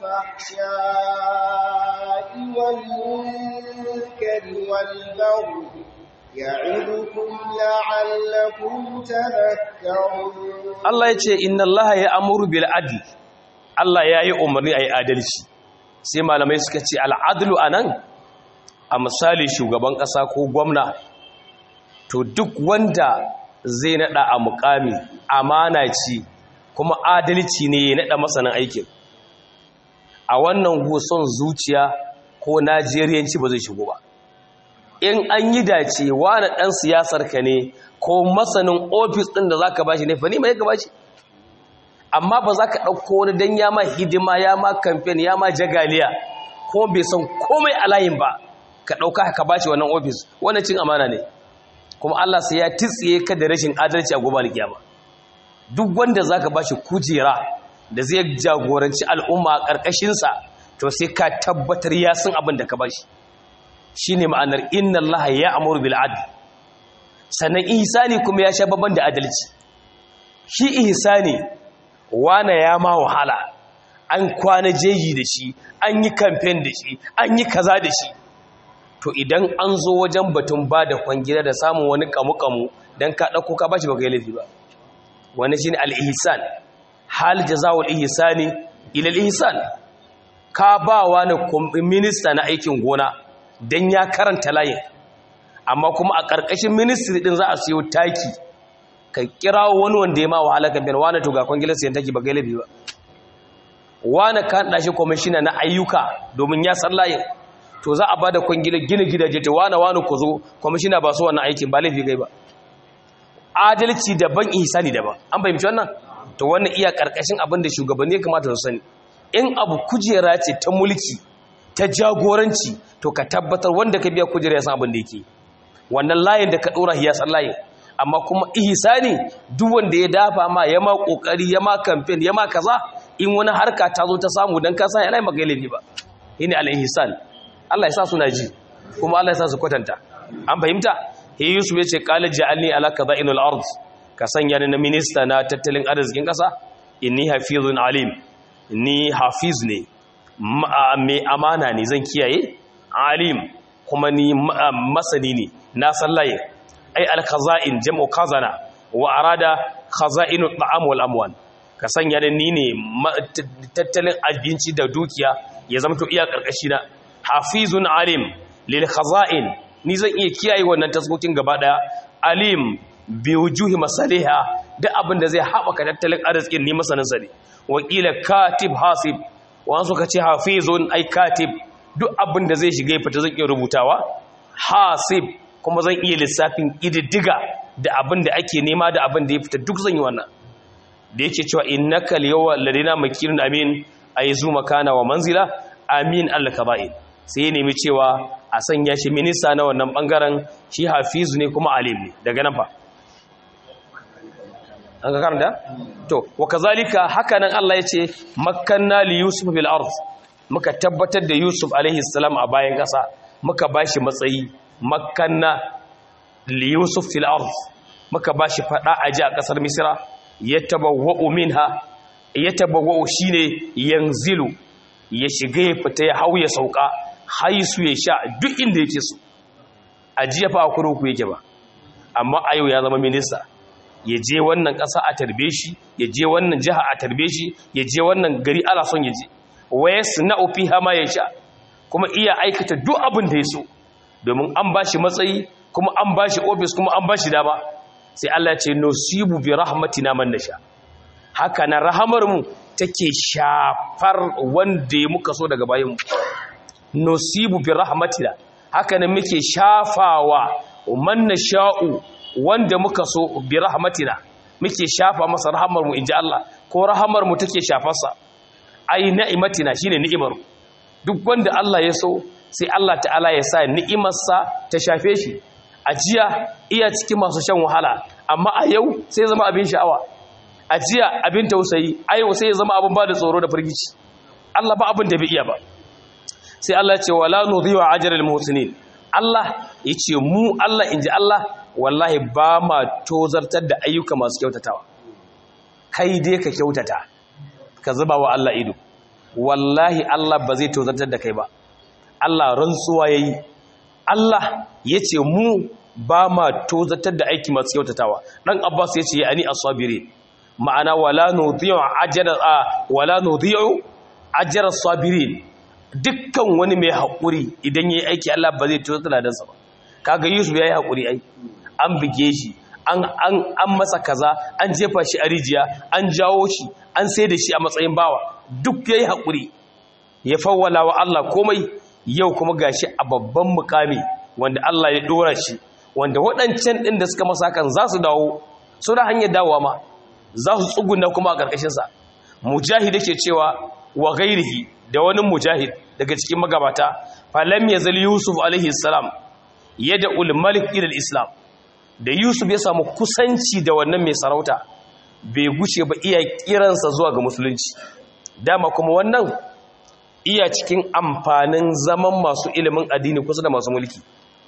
الفحشاء والمنكر والبغي يعظكم لعلكم تذكرون Allah ya ce inna Allah ya amuru bil adl Allah ya yi umarni a yi adalci sai malamai suka ce al'adlu a nan a misali shugaban ƙasa ko gwamna to duk wanda zai naɗa a mukami amana ce kuma adalci ne ya naɗa masanin aikin a wannan son zuciya ko najeriyanci ba zai shigo ba in an yi dace wani ɗan siyasar ka ne ko masanin ofis ɗin da za ka bashi ne fa ni mai ka bashi amma ba za ka ɗauko wani don ya ma hidima ya ma kamfen ya ma jagaliya ko bai san komai a layin ba ka ɗauka ka bashi wannan ofis wannan cin amana ne kuma Allah sai ya titsiye ka da rashin adalci a gobe alkiyama duk wanda za ka bashi kujera da zai jagoranci al'umma a ƙarƙashinsa to sai ka tabbatar ya san abin da ka bashi shi ne ma'anar inna Allah ya amuru bil adl sannan ihsani kuma ya sha babban da adalci shi ihsani wana ya ma wahala an kwana jeji da shi an yi kamfen da shi an yi kaza da shi to idan an zo wajen batun ba da kwangila da samun wani kamu-kamu don ka ɗauko ka bashi baka yi laifi ba wani shi ne al'ihisan hal jazawar ihisani ilal ihisan ka ba wani minista na aikin gona don ya karanta layin amma kuma a ƙarƙashin ministry ɗin za a siyo taki ka kira wani wanda ya ma wahala kamfen wani to ga kwangilar siyan taki baka yi laifi ba wani ka haɗa shi kwamishina na ayyuka domin ya san layin to za a ba da kwangilar gina gidaje ta wane wane ku zo kwamishina ba su wannan aikin ba laifi gai ba adalci daban ihsani daban an fahimci wannan to wannan iya karkashin abin da shugabanni ya kamata su sani in abu kujera ce ta mulki ta jagoranci to ka tabbatar wanda ka biya kujera ya san abin da yake wannan layin da ka dora ya san layin amma kuma ihsani duk wanda ya dafa ma ya ma kokari ya ma campaign ya ma kaza in wani harka ta zo ta samu dan ka san yana maka laifi ba shine al-ihsan Allah ya sa suna ji kuma Allah ya sa su kwatanta an fahimta he Yusuf ya ce qala ja'alni ala qada'inul ard ka sanya ni na minista na tattalin arzikin kasa inni hafizun alim ni hafiz ne mai amana ne zan kiyaye alim kuma ni masani ne na sallaye ai al khaza'in jam'u khazana wa arada khaza'inut ta'am wal amwan ka sanya ni ne tattalin abinci da dukiya ya zama to iya karkashi na hafizun alim lil khaza'in ni zan iya kiyaye wannan taskokin gaba daya alim bi wujuhi masaliha duk abin da zai haɓaka tattalin arzikin ni masanin sa ne wakila katib hasib wani suka ce hafizun ai katib duk abin da zai shiga fita zan iya rubutawa hasib kuma zan iya lissafin ididdiga da abin da ake nema da abin da ya fita duk zan yi wannan da yake cewa innaka al-yawma ladina makirun amin ayzu makana wa manzila amin al-kaba'in sai ya nemi cewa a sanya shi minista na wannan bangaren shi hafizu ne kuma alim ne daga nan fa an ga karanta to wa kazalika haka nan Allah ya ce makkanna li yusuf bil ard muka tabbatar da yusuf alaihi salam a bayan kasa muka bashi matsayi makkanna li yusuf fil ard muka bashi fada aji a kasar misra yatabawwa'u minha yatabawwa'u shine yanzilu ya shiga ya fita ya hau ya sauka haisu ya sha duk inda yake so a jiya fa a kuruku yake ba amma a yau ya zama minista ya je wannan ƙasa a tarbe shi ya je wannan jiha a tarbe shi ya je wannan gari ala son ya je waya na ofi hama ya sha kuma iya aikata duk abin da ya so domin an ba shi matsayi kuma an ba shi ofis kuma an ba shi dama sai Allah ce nosibu bi rahmatina man nasha haka na rahamar mu take shafar wanda ya muka so daga bayan mu nosibu bi rahmatina haka nan muke shafawa man nasha'u wanda muka so bi rahmatina muke shafa masa rahamar mu inji Allah ko rahamar mu take shafarsa ai ni'imatina shine ni'imar duk wanda Allah ya so sai Allah ta'ala ya sa ni'imarsa ta shafe shi a jiya iya cikin masu shan wahala amma a yau sai zama abin sha'awa a jiya abin tausayi a yau sai ya zama abin ba da tsoro da firgici Allah ba abin da bai iya ba sai Allah ce wala nudhi'u ajral muhsinin Allah yace mu Allah inji Allah wallahi ba ma tozartar da ayyuka masu kyautatawa kai dai ka kyautata ka zuba wa Allah ido wallahi Allah ba zai tozartar da kai ba Allah rantsuwa yayi Allah yace mu ba ma tozartar da aiki masu kyautatawa dan Abbas yace ani as-sabirin ma'ana wala nudhi'u ajra wala nudhi'u ajra as-sabirin dukkan wani mai haƙuri idan ya yi aiki Allah ba zai tuzo taladansa ba kaga Yusuf ya yi haƙuri ai an bige shi an masa kaza an jefa shi a rijiya an jawo shi an sai da shi a matsayin bawa duk ya yi haƙuri ya fawwala wa Allah komai yau kuma gashi a babban mukami wanda Allah ya dora shi wanda waɗancan ɗin da suka masa hakan za su dawo su da hanyar dawowa ma za su tsuguna kuma a ƙarƙashinsa mujahid yake cewa wa gairihi da wani mujahid daga cikin magabata falam ya zali yusuf alaihi salam yadda ulmalik ilal islam da yusuf ya samu kusanci da wannan mai sarauta bai guce ba iya kiransa zuwa ga musulunci dama kuma wannan iya cikin amfanin zaman masu ilimin addini kusa da masu mulki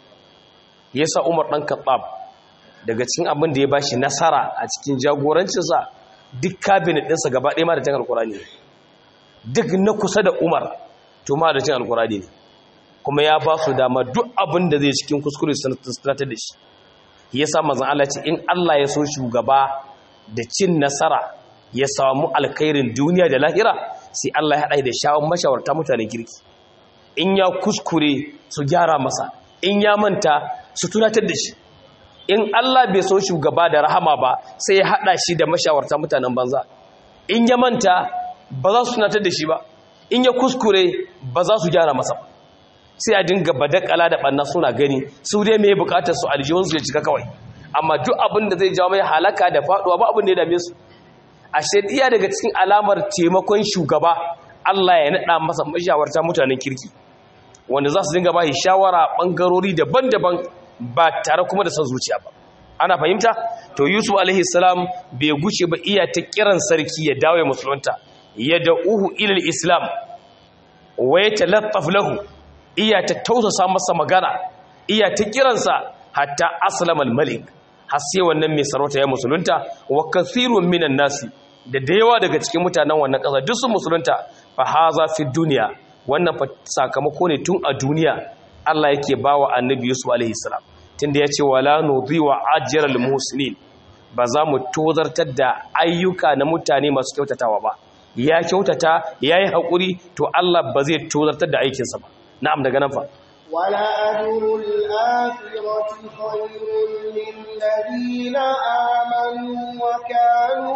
yasa umar ɗan kaɓab daga cikin abin da ya bashi nasara a cikin jagorancinsa duk kabinet ɗinsa gaba ɗaya ma da cin alkurani duk na kusa da umar to ma da cin alkurani ne kuma ya ba su dama duk abin da zai cikin kuskure sanatar da shi ya sa mazan Allah ce in Allah ya so shugaba da cin nasara ya samu alkhairin duniya da lahira sai Allah ya haɗa da shawon mashawarta mutanen kirki in ya kuskure su gyara masa in ya manta su tunatar da shi in Allah bai so shugaba da rahama ba sai ya haɗa shi da mashawarta mutanen banza in ya manta ba za su tunatar da shi ba in ya kuskure ba za su gyara masa ba sai a dinga badakala da ɓanna suna gani su dai mai bukatar su aljihunsu ya cika kawai amma duk abin da zai jawo mai halaka da faɗuwa ba abin da ya dame su a iya daga cikin alamar taimakon shugaba Allah ya naɗa masa mashawarta mutanen kirki wanda za su dinga ba shi shawara ɓangarori daban-daban ba tare kuma da son zuciya ba ana fahimta to yusuf alaihi salam bai guce ba iya ta kiran sarki ya dawo ya musulunta ya da'uhu ilal islam wa ya talattaf lahu iya ta tausasa masa magana iya ta kiransa hatta aslama al-malik har sai wannan mai sarauta ya musulunta wa kathirun minan nasi da da yawa daga cikin mutanen wannan ƙasa duk sun musulunta fa haza fi duniya wannan fa sakamako ne tun a duniya Allah yake bawa annabi Yusuf alaihi salam tunda yace wala nudhiwa ajral muslimin ba za mu tozartar da ayyuka na mutane masu kyautatawa ba ya kyautata yayi hakuri to Allah ba zai tozartar da aikinsa ba na'am daga nan fa wala ajrul akhirati khayrun lil ladina amanu wa kanu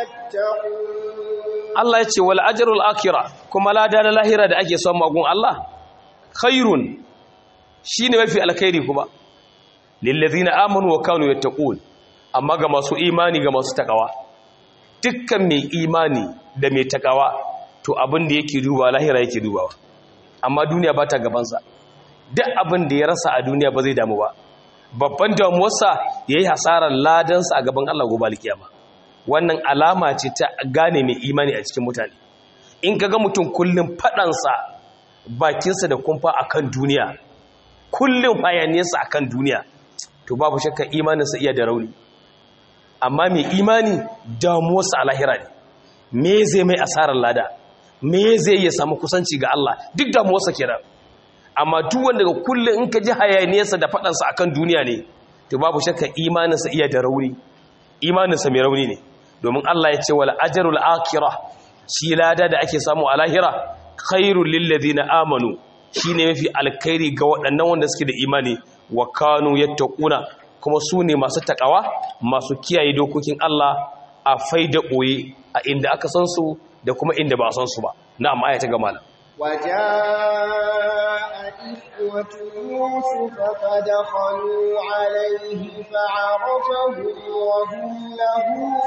yattaqun Allah yace wal ajrul akhirah kuma lada na lahira da ake son magun Allah khairun shine mafi alkhairi kuma lil ladina amanu wa kanu yattaqun amma ga masu imani ga masu takawa dukkan mai imani da mai takawa to abin da yake duba lahira yake dubawa amma duniya ba ta gabansa duk abin da ya rasa a duniya ba zai damu ba babban damuwarsa ya yi hasarar ladansa a gaban Allah gobe alkiyama wannan alama ce ta gane mai imani a cikin mutane in ka ga mutum kullum faɗansa bakinsa da kumfa a kan duniya kullum hayaniyarsa a kan duniya to babu shakka imaninsa iya da rauni amma mai imani damuwarsa a lahira ne me zai mai asarar lada me zai iya samu kusanci ga Allah duk damuwarsa kenan amma duk wanda ga kullum in ka ji hayaniyarsa da faɗansa akan duniya ne to babu shakka imaninsa iya da rauni imaninsa mai rauni ne domin Allah ya ce wal ajrul akhirah shi lada da ake samu a lahira khairul lil ladina amanu shine mafi alkhairi ga waɗannan wanda suke da imani wa kanu yattaquna kuma su ne masu takawa masu kiyaye dokokin Allah a faida ɓoye a inda aka san su da kuma inda ba a san su ba na'am aya ta gama nan وجاء إخوة يوسف فدخلوا عليه فعرفهم وهم له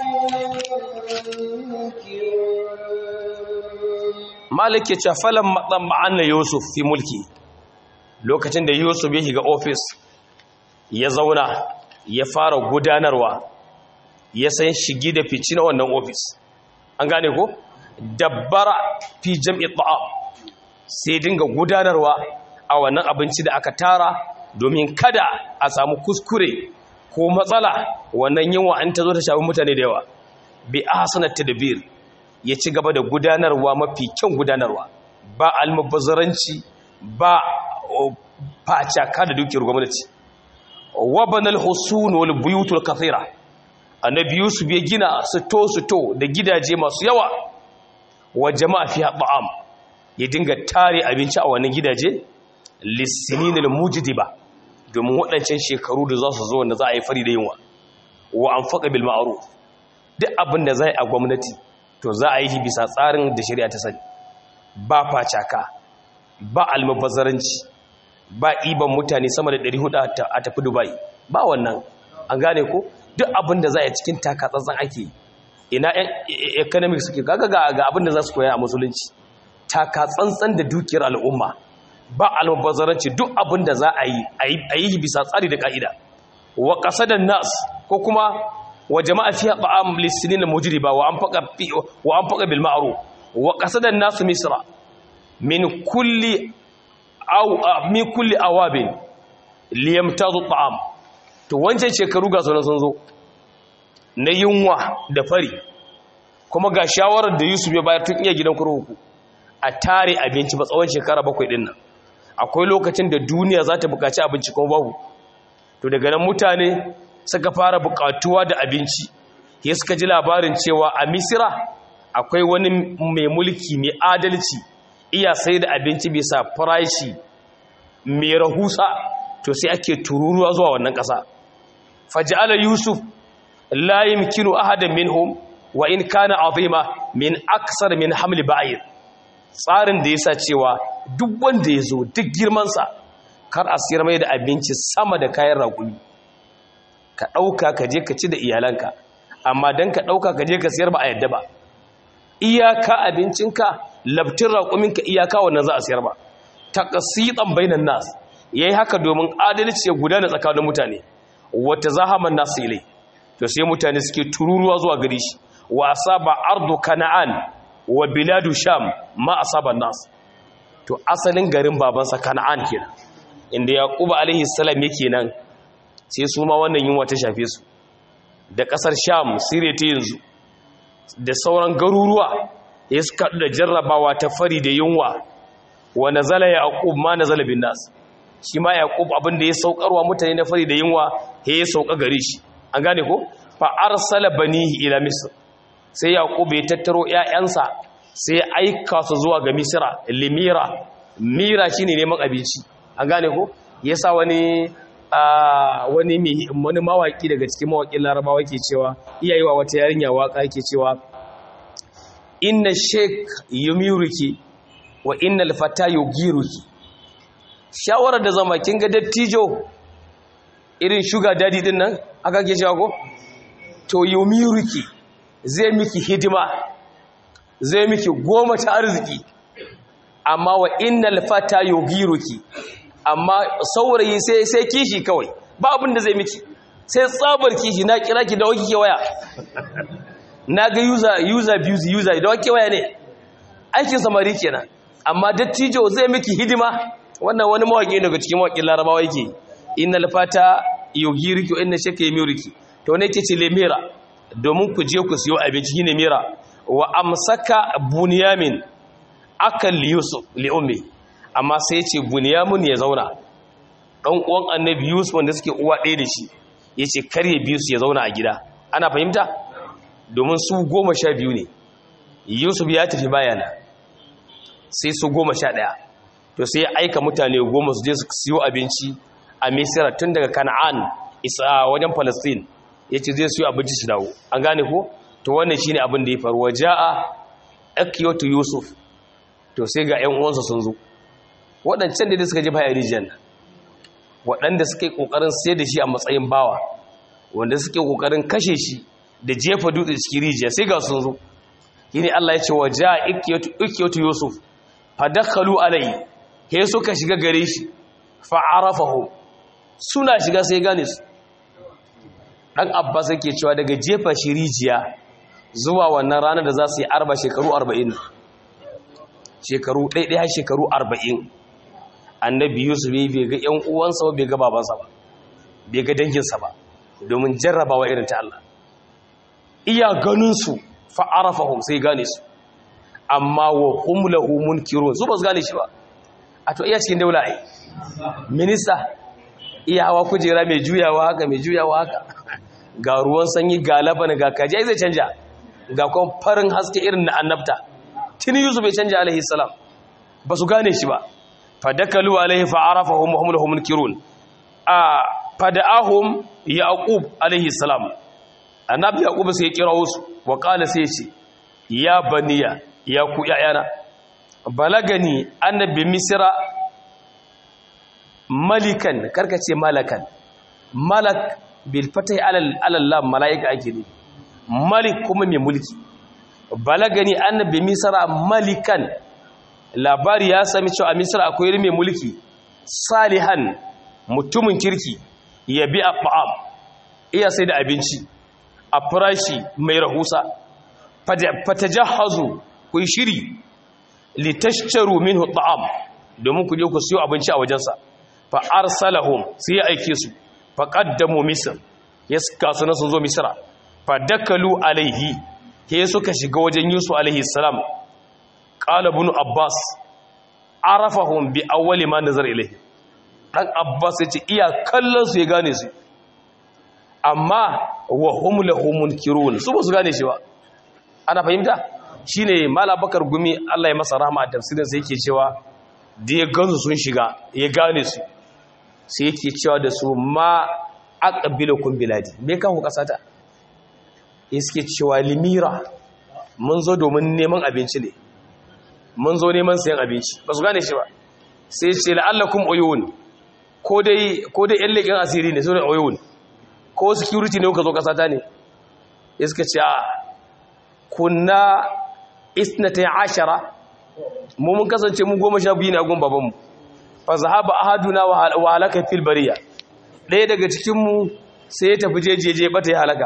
منكرون malik ya ce falan matsan ma'ana yusuf fi mulki lokacin da yusuf ya shiga ofis ya zauna ya fara gudanarwa ya san shigi da fici na wannan ofis an gane ko dabbara fi jam'i ta'am sai dinga gudanarwa a wannan abinci da aka tara domin kada a samu kuskure ko matsala wannan yunwa an ta zo ta shafi mutane da yawa bi ahsanat tadbir ya ci gaba da gudanarwa mafi kyan gudanarwa ba almubazzaranci ba facaka da dukiyar gwamnati wa banal husun wal buyutul kathira annabi yusuf ya gina sito sito da gidaje masu yawa wa jama'a fiha ta'am ya dinga tare abinci a wannan gidaje lisinil mujdiba domin waɗancan shekaru da za su zo wanda za a yi fari da yunwa wa anfaqa bil ma'ruf duk abin da zai a gwamnati to za a yi bisa tsarin da shari'a ta sani ba facaka ba almubazzaranci ba iban mutane sama da 400 a tafi dubai ba wannan an gane ko duk abin da za a cikin takatsantsan ake ina economics suke kaga ga abin da za su koya a musulunci takatsantsan da dukiyar al'umma ba almubazzaranci duk abin da za a yi a yi bisa tsari da ka'ida wa qasadan nas ko kuma wa jama'a fiha ta'am lisinin mujriba wa anfaqa wa anfaqa bil ma'ruf wa qasadan nas misra min kulli aw min kulli awabin liyamtazu ta'am to wancan shekaru ga sunan sun zo na yunwa da fari kuma ga shawarar da Yusuf ya bayar tun iya gidan kurkuku a tare abinci ba tsawon shekara bakwai din nan akwai lokacin da duniya za ta buƙaci abinci kuma babu to daga nan mutane suka fara buƙatuwa da abinci ya suka ji labarin cewa a misira akwai wani mai mulki mai adalci iya sai da abinci bisa farashi mai rahusa to sai ake tururuwa zuwa wannan ƙasa faj'ala yusuf la yumkinu ahadan minhum wa in kana azima min aksar min hamli ba'ir tsarin da yasa cewa duk wanda yazo duk girman sa kar a siyar mai da abinci sama da kayan raƙumi ka ɗauka ka je ka ci da iyalanka amma don ka ɗauka ka je ka siyar ba a yadda ba iyaka abincinka labtin raƙuminka iyaka wannan za a siyar ba ta ƙasiɗan bainan nas ya yi haka domin adalci ya gudana tsakanin mutane wata zahaman nasu ilai to sai mutane suke tururuwa zuwa gari shi wa asaba ardu kana'an wa biladu sham ma asaba nas to asalin garin babansa kana'an kenan inda yaquba alaihi salam yake nan sai su ma wannan yunwa ta shafe su da kasar sham siriya ta yanzu da sauran garuruwa ya suka da jarrabawa ta fari da yunwa wa nazala yaqub ma nazala bin nas shi ma yaqub abin da ya saukarwa mutane na fari da yunwa he ya sauka gare shi an gane ko fa arsala banihi ila misr sai yaqub ya tattaro ƴaƴansa sai ya aika su zuwa ga misra limira mira shine neman abinci an gane ko yasa wani wani wani mawaki daga cikin mawakin larabawa ke cewa iyayi wa wata yarinya waka yake cewa inna sheik yumiruki wa inna alfata yugiruki shawarar da zama kin ga dattijo irin shuga dadi din nan aka ke cewa ko to yumiruki zai miki hidima zai miki goma ta arziki amma wa inna alfata yugiruki amma saurayi sai sai kishi kawai ba abin da zai miki sai tsabar kishi na kira ki da wake ke waya na ga user user abuse user da wake waya ne aikin samari kenan amma dattijo zai miki hidima wannan wani mawaki daga cikin mawakin larabawa yake innal fata yugiriki wa inna shakka yamuriki to ne ke ce lemira domin ku je ku siyo abinci shine mira wa amsaka bunyamin akan li yusuf li ummi amma sai ya ce bunyamin ya zauna ɗan uwan annabi yusuf wanda suke uwa ɗaya da shi ya ce karye biyu su ya zauna a gida ana fahimta domin su goma sha biyu ne yusuf ya tafi bayana sai su goma sha ɗaya to sai ya aika mutane goma su je su siyo abinci a misira tun daga kana'an isa wajen palestine ya ce zai siyo abinci su dawo an gane ko to wannan shine abin da ya faru waje a akiyotu yusuf to sai ga 'yan uwansa sun zo waɗancan da suka jefa a rijiyar nan waɗanda suka yi ƙoƙarin sai da shi a matsayin bawa wanda suke ƙoƙarin kashe shi da jefa dutse cikin rijiya sai ga sun zo yini Allah ya ce wa ja ikiyatu yusuf fadakhalu alai he suka shiga gare shi fa arafahu suna shiga sai gane su dan abbas yake cewa daga jefa shi rijiya zuwa wannan ranar da za su yi arba shekaru 40 shekaru ɗaiɗaya shekaru 40 annabi yusuf bai ga yan uwansa ba bai ga babansa ba bai ga danginsa ba domin jarrabawa irin ta Allah iya ganin su fa arafahum sai gane su amma wa hum lahu munkirun su ba su gane shi ba a to iya cikin daula ai minista iya hawa kujera mai juyawa haka mai juyawa haka ga ruwan sanyi ga labana ga kaji ai zai canja ga kuma farin haske irin na annabta tuni yusuf bai canja alaihi salam ba su gane shi ba fadakalu alaihi fa'arafahum wa hum lahu munkirun a fada'ahum yaqub alaihi salam annabi yaqub sai ya kira su wa qala sai ce ya baniya ya ku yayana balagani annabi misra malikan karkace malakan malak bil fatai alal alal malaika ake ne malik kuma mai mulki balagani annabi misra malikan labari ya sami cewa a misra akwai mai mulki salihan mutumin kirki ya bi a fa'am iya sai da abinci a farashi mai rahusa fatajahazu ku yi shiri litashtaru minhu ta'am domin ku je ku siyo abinci a wajensa fa arsalahum sai ya aike su fa qaddamu misr ya suka suna sun zo misra fa dakalu alaihi ke suka shiga wajen yusuf alaihi salam qala ibn abbas arafahum bi awwali ma nazar ilaihi dan abbas yace iya kallon su ya gane su amma wa hum lahum munkirun su ba su gane shi ba ana fahimta shine mala bakar gumi Allah ya masa rahama a tafsirin sai yake cewa da ya gansu sun shiga ya gane su sai yake cewa da su ma aqbilukum biladi me kan ku kasata yake cewa limira mun zo domin neman abinci ne mun zo neman sayan abinci ba su gane shi ba sai ce la'allakum uyun ko dai ko dai yan leƙen asiri ne sunan uyun ko security ne kuka zo kasata ne ya suka ce a kunna isnatai ashara mu mun kasance mu goma sha biyu ne a gun babanmu fa zahaba ahaduna wa halaka fil bariya ɗaya daga cikin mu sai ya tafi jejeje bata ya halaka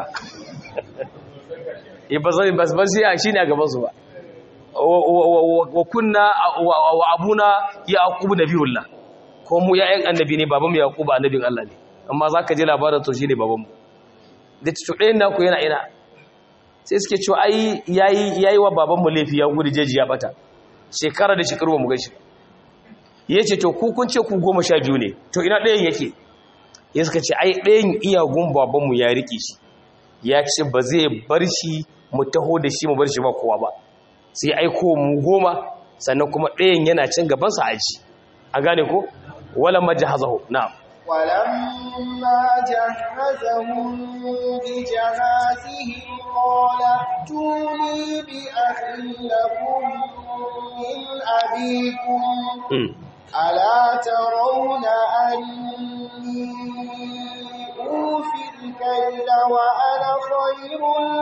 eh ba zai bas bas ya shine a gaban su ba wa kunna wa abuna yaqub nabiyullah ko mu ya'yan annabi ne babanmu yaqub annabin Allah ne amma zaka ji labarin to shine babanmu da ɗayan naku yana ina sai suke cewa ai yayi yayi wa babanmu laifi ya gudu jeji ya bata shekara da shekaru ba mu gaishe yace to ku kun ce ku goma sha biyu ne to ina ɗayan yake ya suka ce ai ɗayan iyagun babanmu ya rike shi ya ce ba zai bar shi mu taho da shi mu bar shi ba kowa ba sai aiko mu goma sannan kuma ɗayan yana cin gaban sa aji a gane ko wala majahazahu na'am ولما جهزهم بجهازهم قال ائتوني بأخ لكم من أبيكم ألا ترون أني أوفي الكيل وأنا خير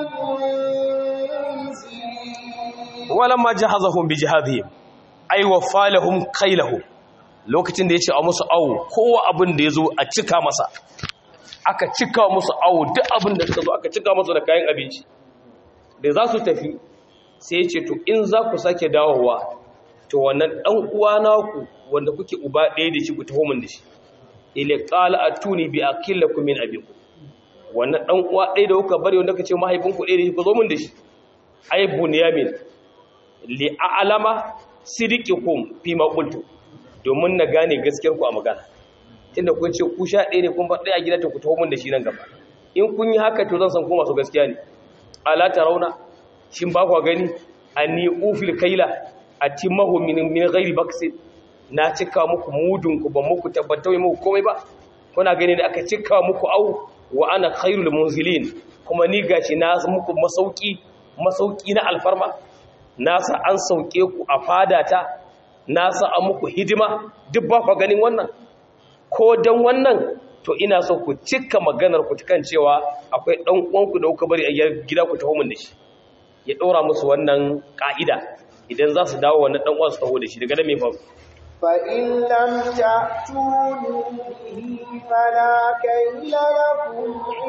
المنزلين ولما جهزهم بجهازهم أي وفى لهم كيلهم lokacin da ya ce a musu awo kowa abin da ya zo a cika masa aka cika musu awo duk abin da suka zo aka cika musu da kayan abinci da za su tafi sai ya ce to in za ku sake dawowa to wannan ɗan uwa naku wanda kuke uba ɗaya da shi ku taho min da shi ile qala atuni bi akillakum min abikum wannan ɗan uwa ɗaya da kuka bari wanda kace mahaifinku ɗaya da shi ku zo min da shi ay bunyamin li a'lama sidiqikum fi ma qultu domin na gane gaskiyar ku a magana tunda kun ce ku sha ɗaya ne kun ba ɗaya gida ta ku taho mun da shi nan gaba in kun yi haka to zan san ku masu gaskiya ne ala rauna shin ba ku gani anni ufil kaila atimahu min min ghairi baksin na cika muku mudun ku ban muku tabbatai muku komai ba kuna gani da aka cika muku au wa ana khairul munzilin kuma ni gashi na muku masauki masauki na alfarma na sa an sauke ku a fadata na sa a muku hidima duk ba ku ganin wannan ko dan wannan to ina so ku cika maganar ku kan cewa akwai dan uwanku da kuka bari a gida ku taho mun da shi ya ɗora musu wannan ka'ida idan za su dawo wannan dan uwan su taho da shi daga da me faru فإن لم تأتوني به فلا كيل لكم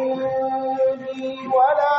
عندي ولا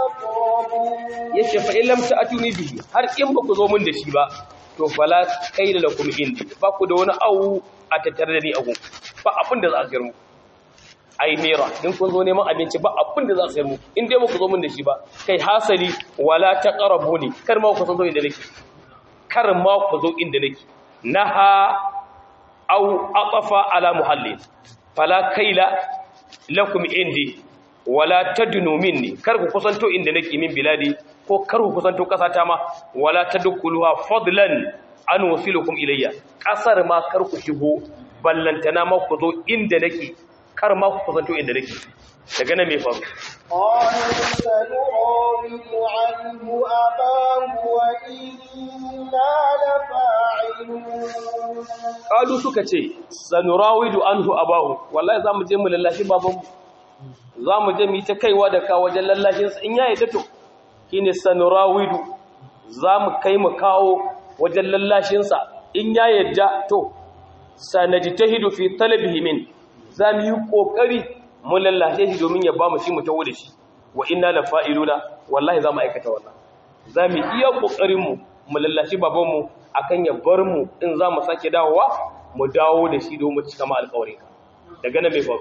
تقربون yace fa in lam ta'tuni bihi har in ba ku zo mun da shi ba to fala kaila lakum indi ba ku da wani awu a tattare da ni a gun ba abin da za a sayar muku ai nera in kun zo neman abinci ba abin da za a sayar muku in dai ba ku zo mun da shi ba kai hasali wala taqrabuni kar ma ku zo inda nake kar ma ku zo inda nake naha aw aqafa ala muhallin fala kaila lakum indi wala tadnu minni kar ku kusanto inda nake min biladi ko kar ku kusanto kasata ma wala tadkhuluha fadlan an wasilukum ilayya kasar ma kar ku shigo ballantana ma ku zo inda nake kar ma ku kusanto inda nake daga nan me faru قالوا سنراود عنه أباه وإنا لفاعلون kalu suka ce sanurawidu anhu abahu wallahi zamu je mu lallashi babanmu zamu je mu yi ta kaiwa da ka wajen lallashin sa in ya yadda to shine sanurawidu zamu kai mu kawo wajen lallashin sa in ya yadda to sanajtahidu fi talabihi min zamu yi kokari mu lallashe shi domin ya bamu shi mu tawo da shi wa inna lafa'iluna wallahi zamu aikata wannan zamu iya kokarin mu mu lallashi babanmu akan ya bar mu in za mu sake dawowa mu dawo da shi domin cika ma alƙawarin ka daga nan mai faru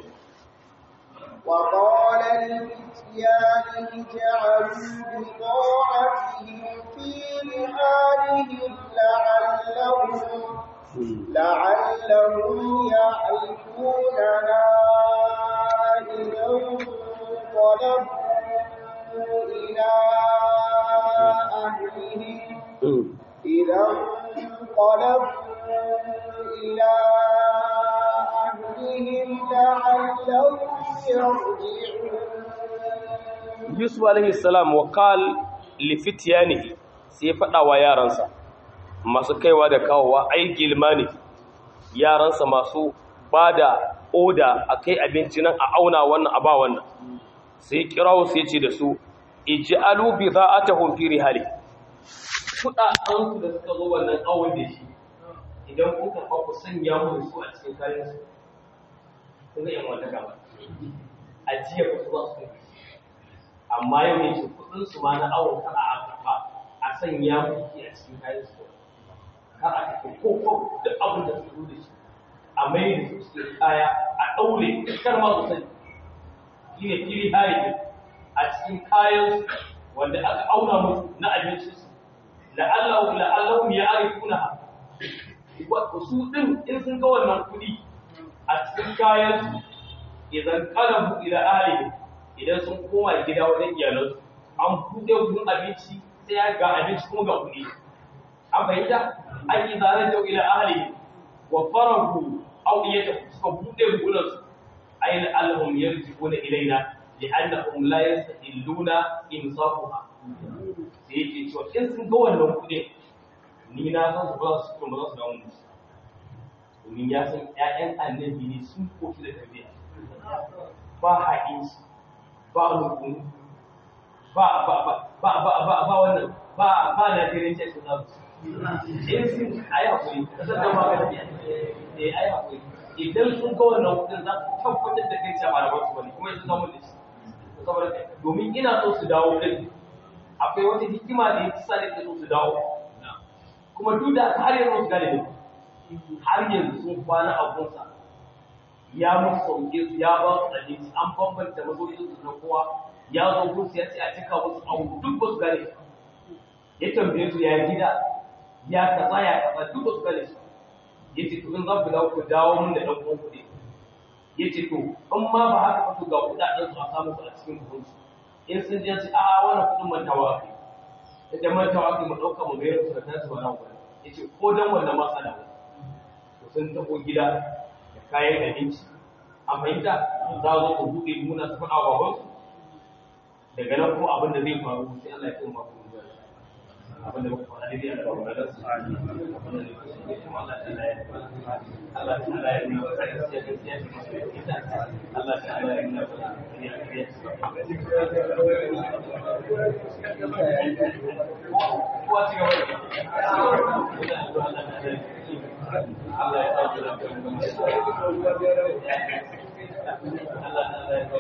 وقال لفتيانه جعلوا بضاعتهم في رحالهم لعلهم لعلهم يعرفونها إذا انقلبوا إلى أهلهم إذا انقلبوا إلى أهلهم لعلهم يرجعون yusuf alaihi salam wa qal li fityanihi sai faɗa wa yaransa masu kaiwa da kawowa ai gilmani yaransa masu bada oda akai abinci nan a auna wannan a ba wannan sai kirawo sai ce da su ij'alu bidha'atahum fi rihali kudaden su da suka zo wannan awon da shi idan kuka fa ku sanya mu su a cikin kayan su kun ga yan wata gaba ajiya ku su za su kai amma yau ne shi kudin su ma na awon kar a kafa a sanya mu a cikin kayan su kar a tafi ko ko da abin da su zo da shi a mai da su cikin kaya a daure kar ma su sani shine fili hari a cikin kayan wanda aka auna musu na abinci su la'allahu la'allahum ya'rifunaha wa su din in sun ga wannan kudi a cikin kayan su idan qalabu ila ahlihi idan sun koma gida wajen iyalansu an buɗe wurin abinci sai ga abinci kuma ga kuɗi an fahimta an yi zanen da ila ahlihi wa farahu aw iyata suka buɗe wurinsu ayin allahum yarji'una ilaina li'annahum la yastahilluna imsakuha sai yake cewa in sun ga wannan kuɗin ni na san su ba su kuma za su dawo musu domin ya san ƴaƴan annabi ne sun koshi da tarbiyya ba haƙinci ba rukun ba ba ba ba ba ba ba wannan ba ba na jirin ce su zasu in sun ayi hakuri kasar da magana eh ayi hakuri idan sun ga wannan kudin za su tabbatar da kai cewa ba da wasu bane kuma yanzu zamu da shi saboda domin ina so su dawo din akwai wata hikima da yake sa da so su dawo kuma duk da har yanzu su gane ne har yanzu sun kwana a gunsa ya musu sauke su ya ba su abinci an bambanta mazoyin su na kowa ya zo gunsu ya ce a cika musu abu duk ba su gane ya tambaye su ya gida ya kaza ya kaza duk ba su gane su ya ce to in za ku dawo ku dawo mun da ɗan uwan kuɗi ya ce to in ma ba haka ba to ga kuɗaɗen su a samu su a cikin kuɗin su in sun je su a wannan kuɗin mantawa kai idan mantawa kai mu ɗauka mu mayar su da kansu ba nan kuɗi ya ce ko dan wannan ma sana to sun tafi gida da kayan abinci a fahimta za zo ku buɗe muna su faɗa wa wasu daga nan kuma abin da zai faru sai Allah ya kuma ku zuwa abin da muka faɗa dai Allah ya ba su abin da zai kuma Allah ta ya Allah ta ya yi wa sai sai sai Allah ta ya yi wa kowa ci gaba Allah ya sa da Allah ta ya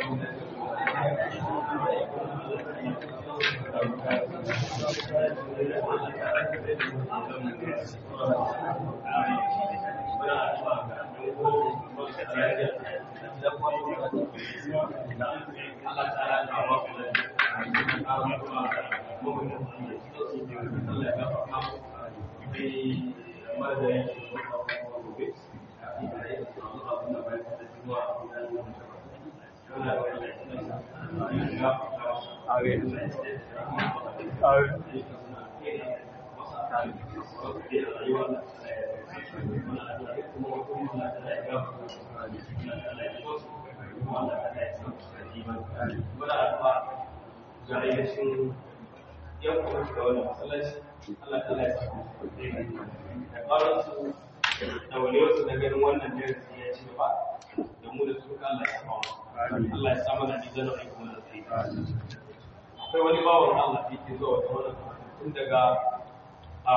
ga ainihin yan kuma shiga wani masallaci Allah ta ya samu da ƙarar su da wani wasu na ganin wannan darasi ya ci gaba da mu da su ka Allah ya samu Allah ya samu na nizar da kuma da sai akwai wani bawan Allah da yake zuwa wata wannan tun daga a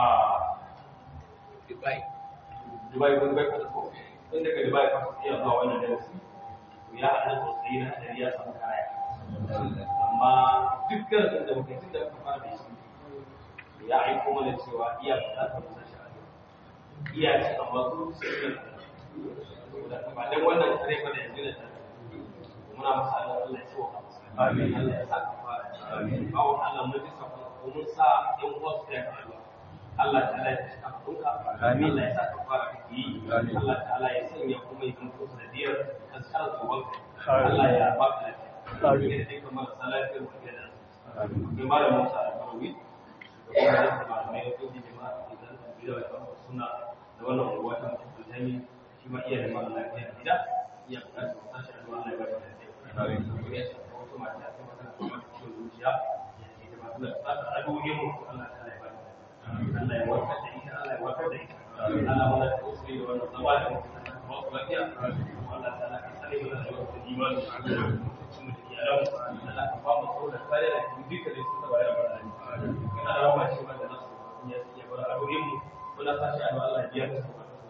Dubai Dubai kun bai ka ko tun daga Dubai ka iya zuwa wannan darasi ya haɗa sosai na hadari ya samu kaya amma duk darasin da muka tun da muka fara da shi ya aiko mana cewa iya bukatar musa sha'adu iya ci amma su sai da ba dan wannan kare ba da yanzu da muna masa Allah ya so ka amin Allah ya sa ka fara amin bawo Allah mun ji sabon ko mun sa yan uwa su ya ka Allah ta'ala ya saka kunka amin Allah ya sa ka fara kiki Allah ta'ala ya sanya kuma ya zama sanadiyar askar gaban Allah ya ba ka lafiya amin da dai kamar salafiyar wa da amin malam Musa al-Barawi da kuma da malamai da kuma jama'a da zan tafi da suna da wannan unguwa ta mutum jami shi ma iya da mara lafiya gida iya bukatar sashi a Allah ya ba shi lafiya amin ya shafa wata mata ta mata kuma ciwon zuciya ita ma tana tsaka addu'o'in mu Allah ta ya ba Allah ya warkar da ita Allah ya warkar da ita Allah wala ta usri da wannan zama da mutum ta ba su lafiya Allah ta ka sani mana da wannan imani mutum da ke alamu Allah ka ba mu saboda kare da duka da su ta bayar da Allah kana rama shi ba da nasu ya ya bar addu'o'in mu wala ta shi Allah ya biya ta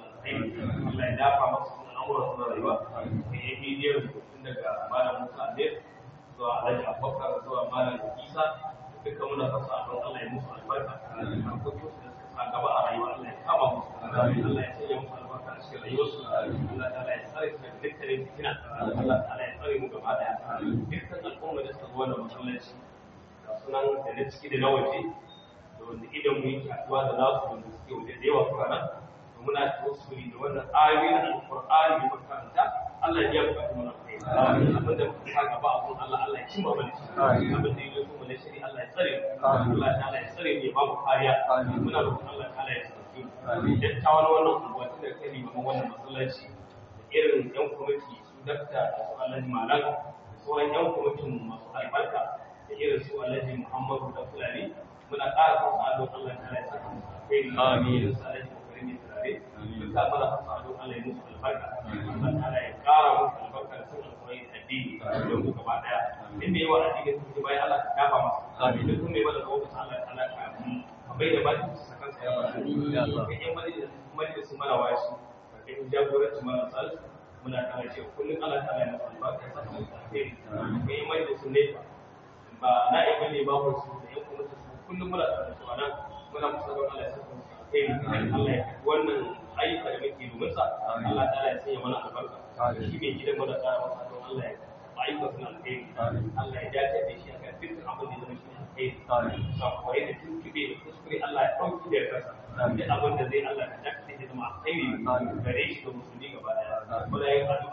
Allah ya dafa masu al'amuran suna rayuwa kai ya bidiyar tun daga malam Musa Adel zuwa Alhaji Abubakar zuwa malam Isa duka muna fasa a don Allah ya musu albarka harkokin su da suka sa gaba a rayuwa Allah ya kama musu Allah ya sanya musu albarka a cikin rayuwarsu Allah ta'ala ya tsare su daga dukkanin fitina Allah ta'ala ya tsare mu gaba daya dukkan al'umma da suka zo wannan masallaci ga sunan da na ciki da na waje da wanda idan mu yake haɗuwa da nasu wanda suke waje da yawa kuma nan muna tawassuli da wannan ayoyi na alqur'ani da makaranta Allah ya bukatu mana kai abin da muka sa gaba a Allah Allah ya cimma mana shi abin da yake kuma na shiri Allah ya tsare Allah ta'ala ya tsare ne ba mu kariya muna roƙon Allah ta'ala ya tsare mu dattawan wannan unguwa tun da kai limamin wannan masallaci irin yan kwamiti su dakta da su alhaji malam da sauran yan kwamitin masu albarka da irin su alhaji muhammadu da fulani muna ƙara fasa adon Allah ta'ala ya saka musu alheri amin su alhaji kokarin ne turare duka mana fasa adon Allah ya musu albarka Allah ta'ala ya ƙara musu albarka da sun alƙawari da addini don ku gaba ɗaya inda yawa addini sun ji bayan Allah ka dafa masa amin duk mai bada lokacin Allah ta'ala ka ka bai da baki su sakan sa ya ba kai yan majalisun mara washi ka kai jagoranci mara salisu muna kara ce kullum Allah ta yana albarka ya saka musu alheri kai mai da su ne ba na iya bane ba ku su da yan kuma su kullum muna tare su nan muna musu da Allah ya saka musu alheri Allah ya wannan ayyuka da muke domin sa Allah ta ya sanya mana albarka shi mai gidan mu da kara masa don Allah ya ayyuka suna alheri Allah ya dace da shi akan dukkan abin da zama shi alheri sakwai da tuntube da kuskure Allah ya ɗauki da kasa da abin da zai Allah ya dace da zama alheri gare shi ga musulmi gaba daya. Kuma ya yi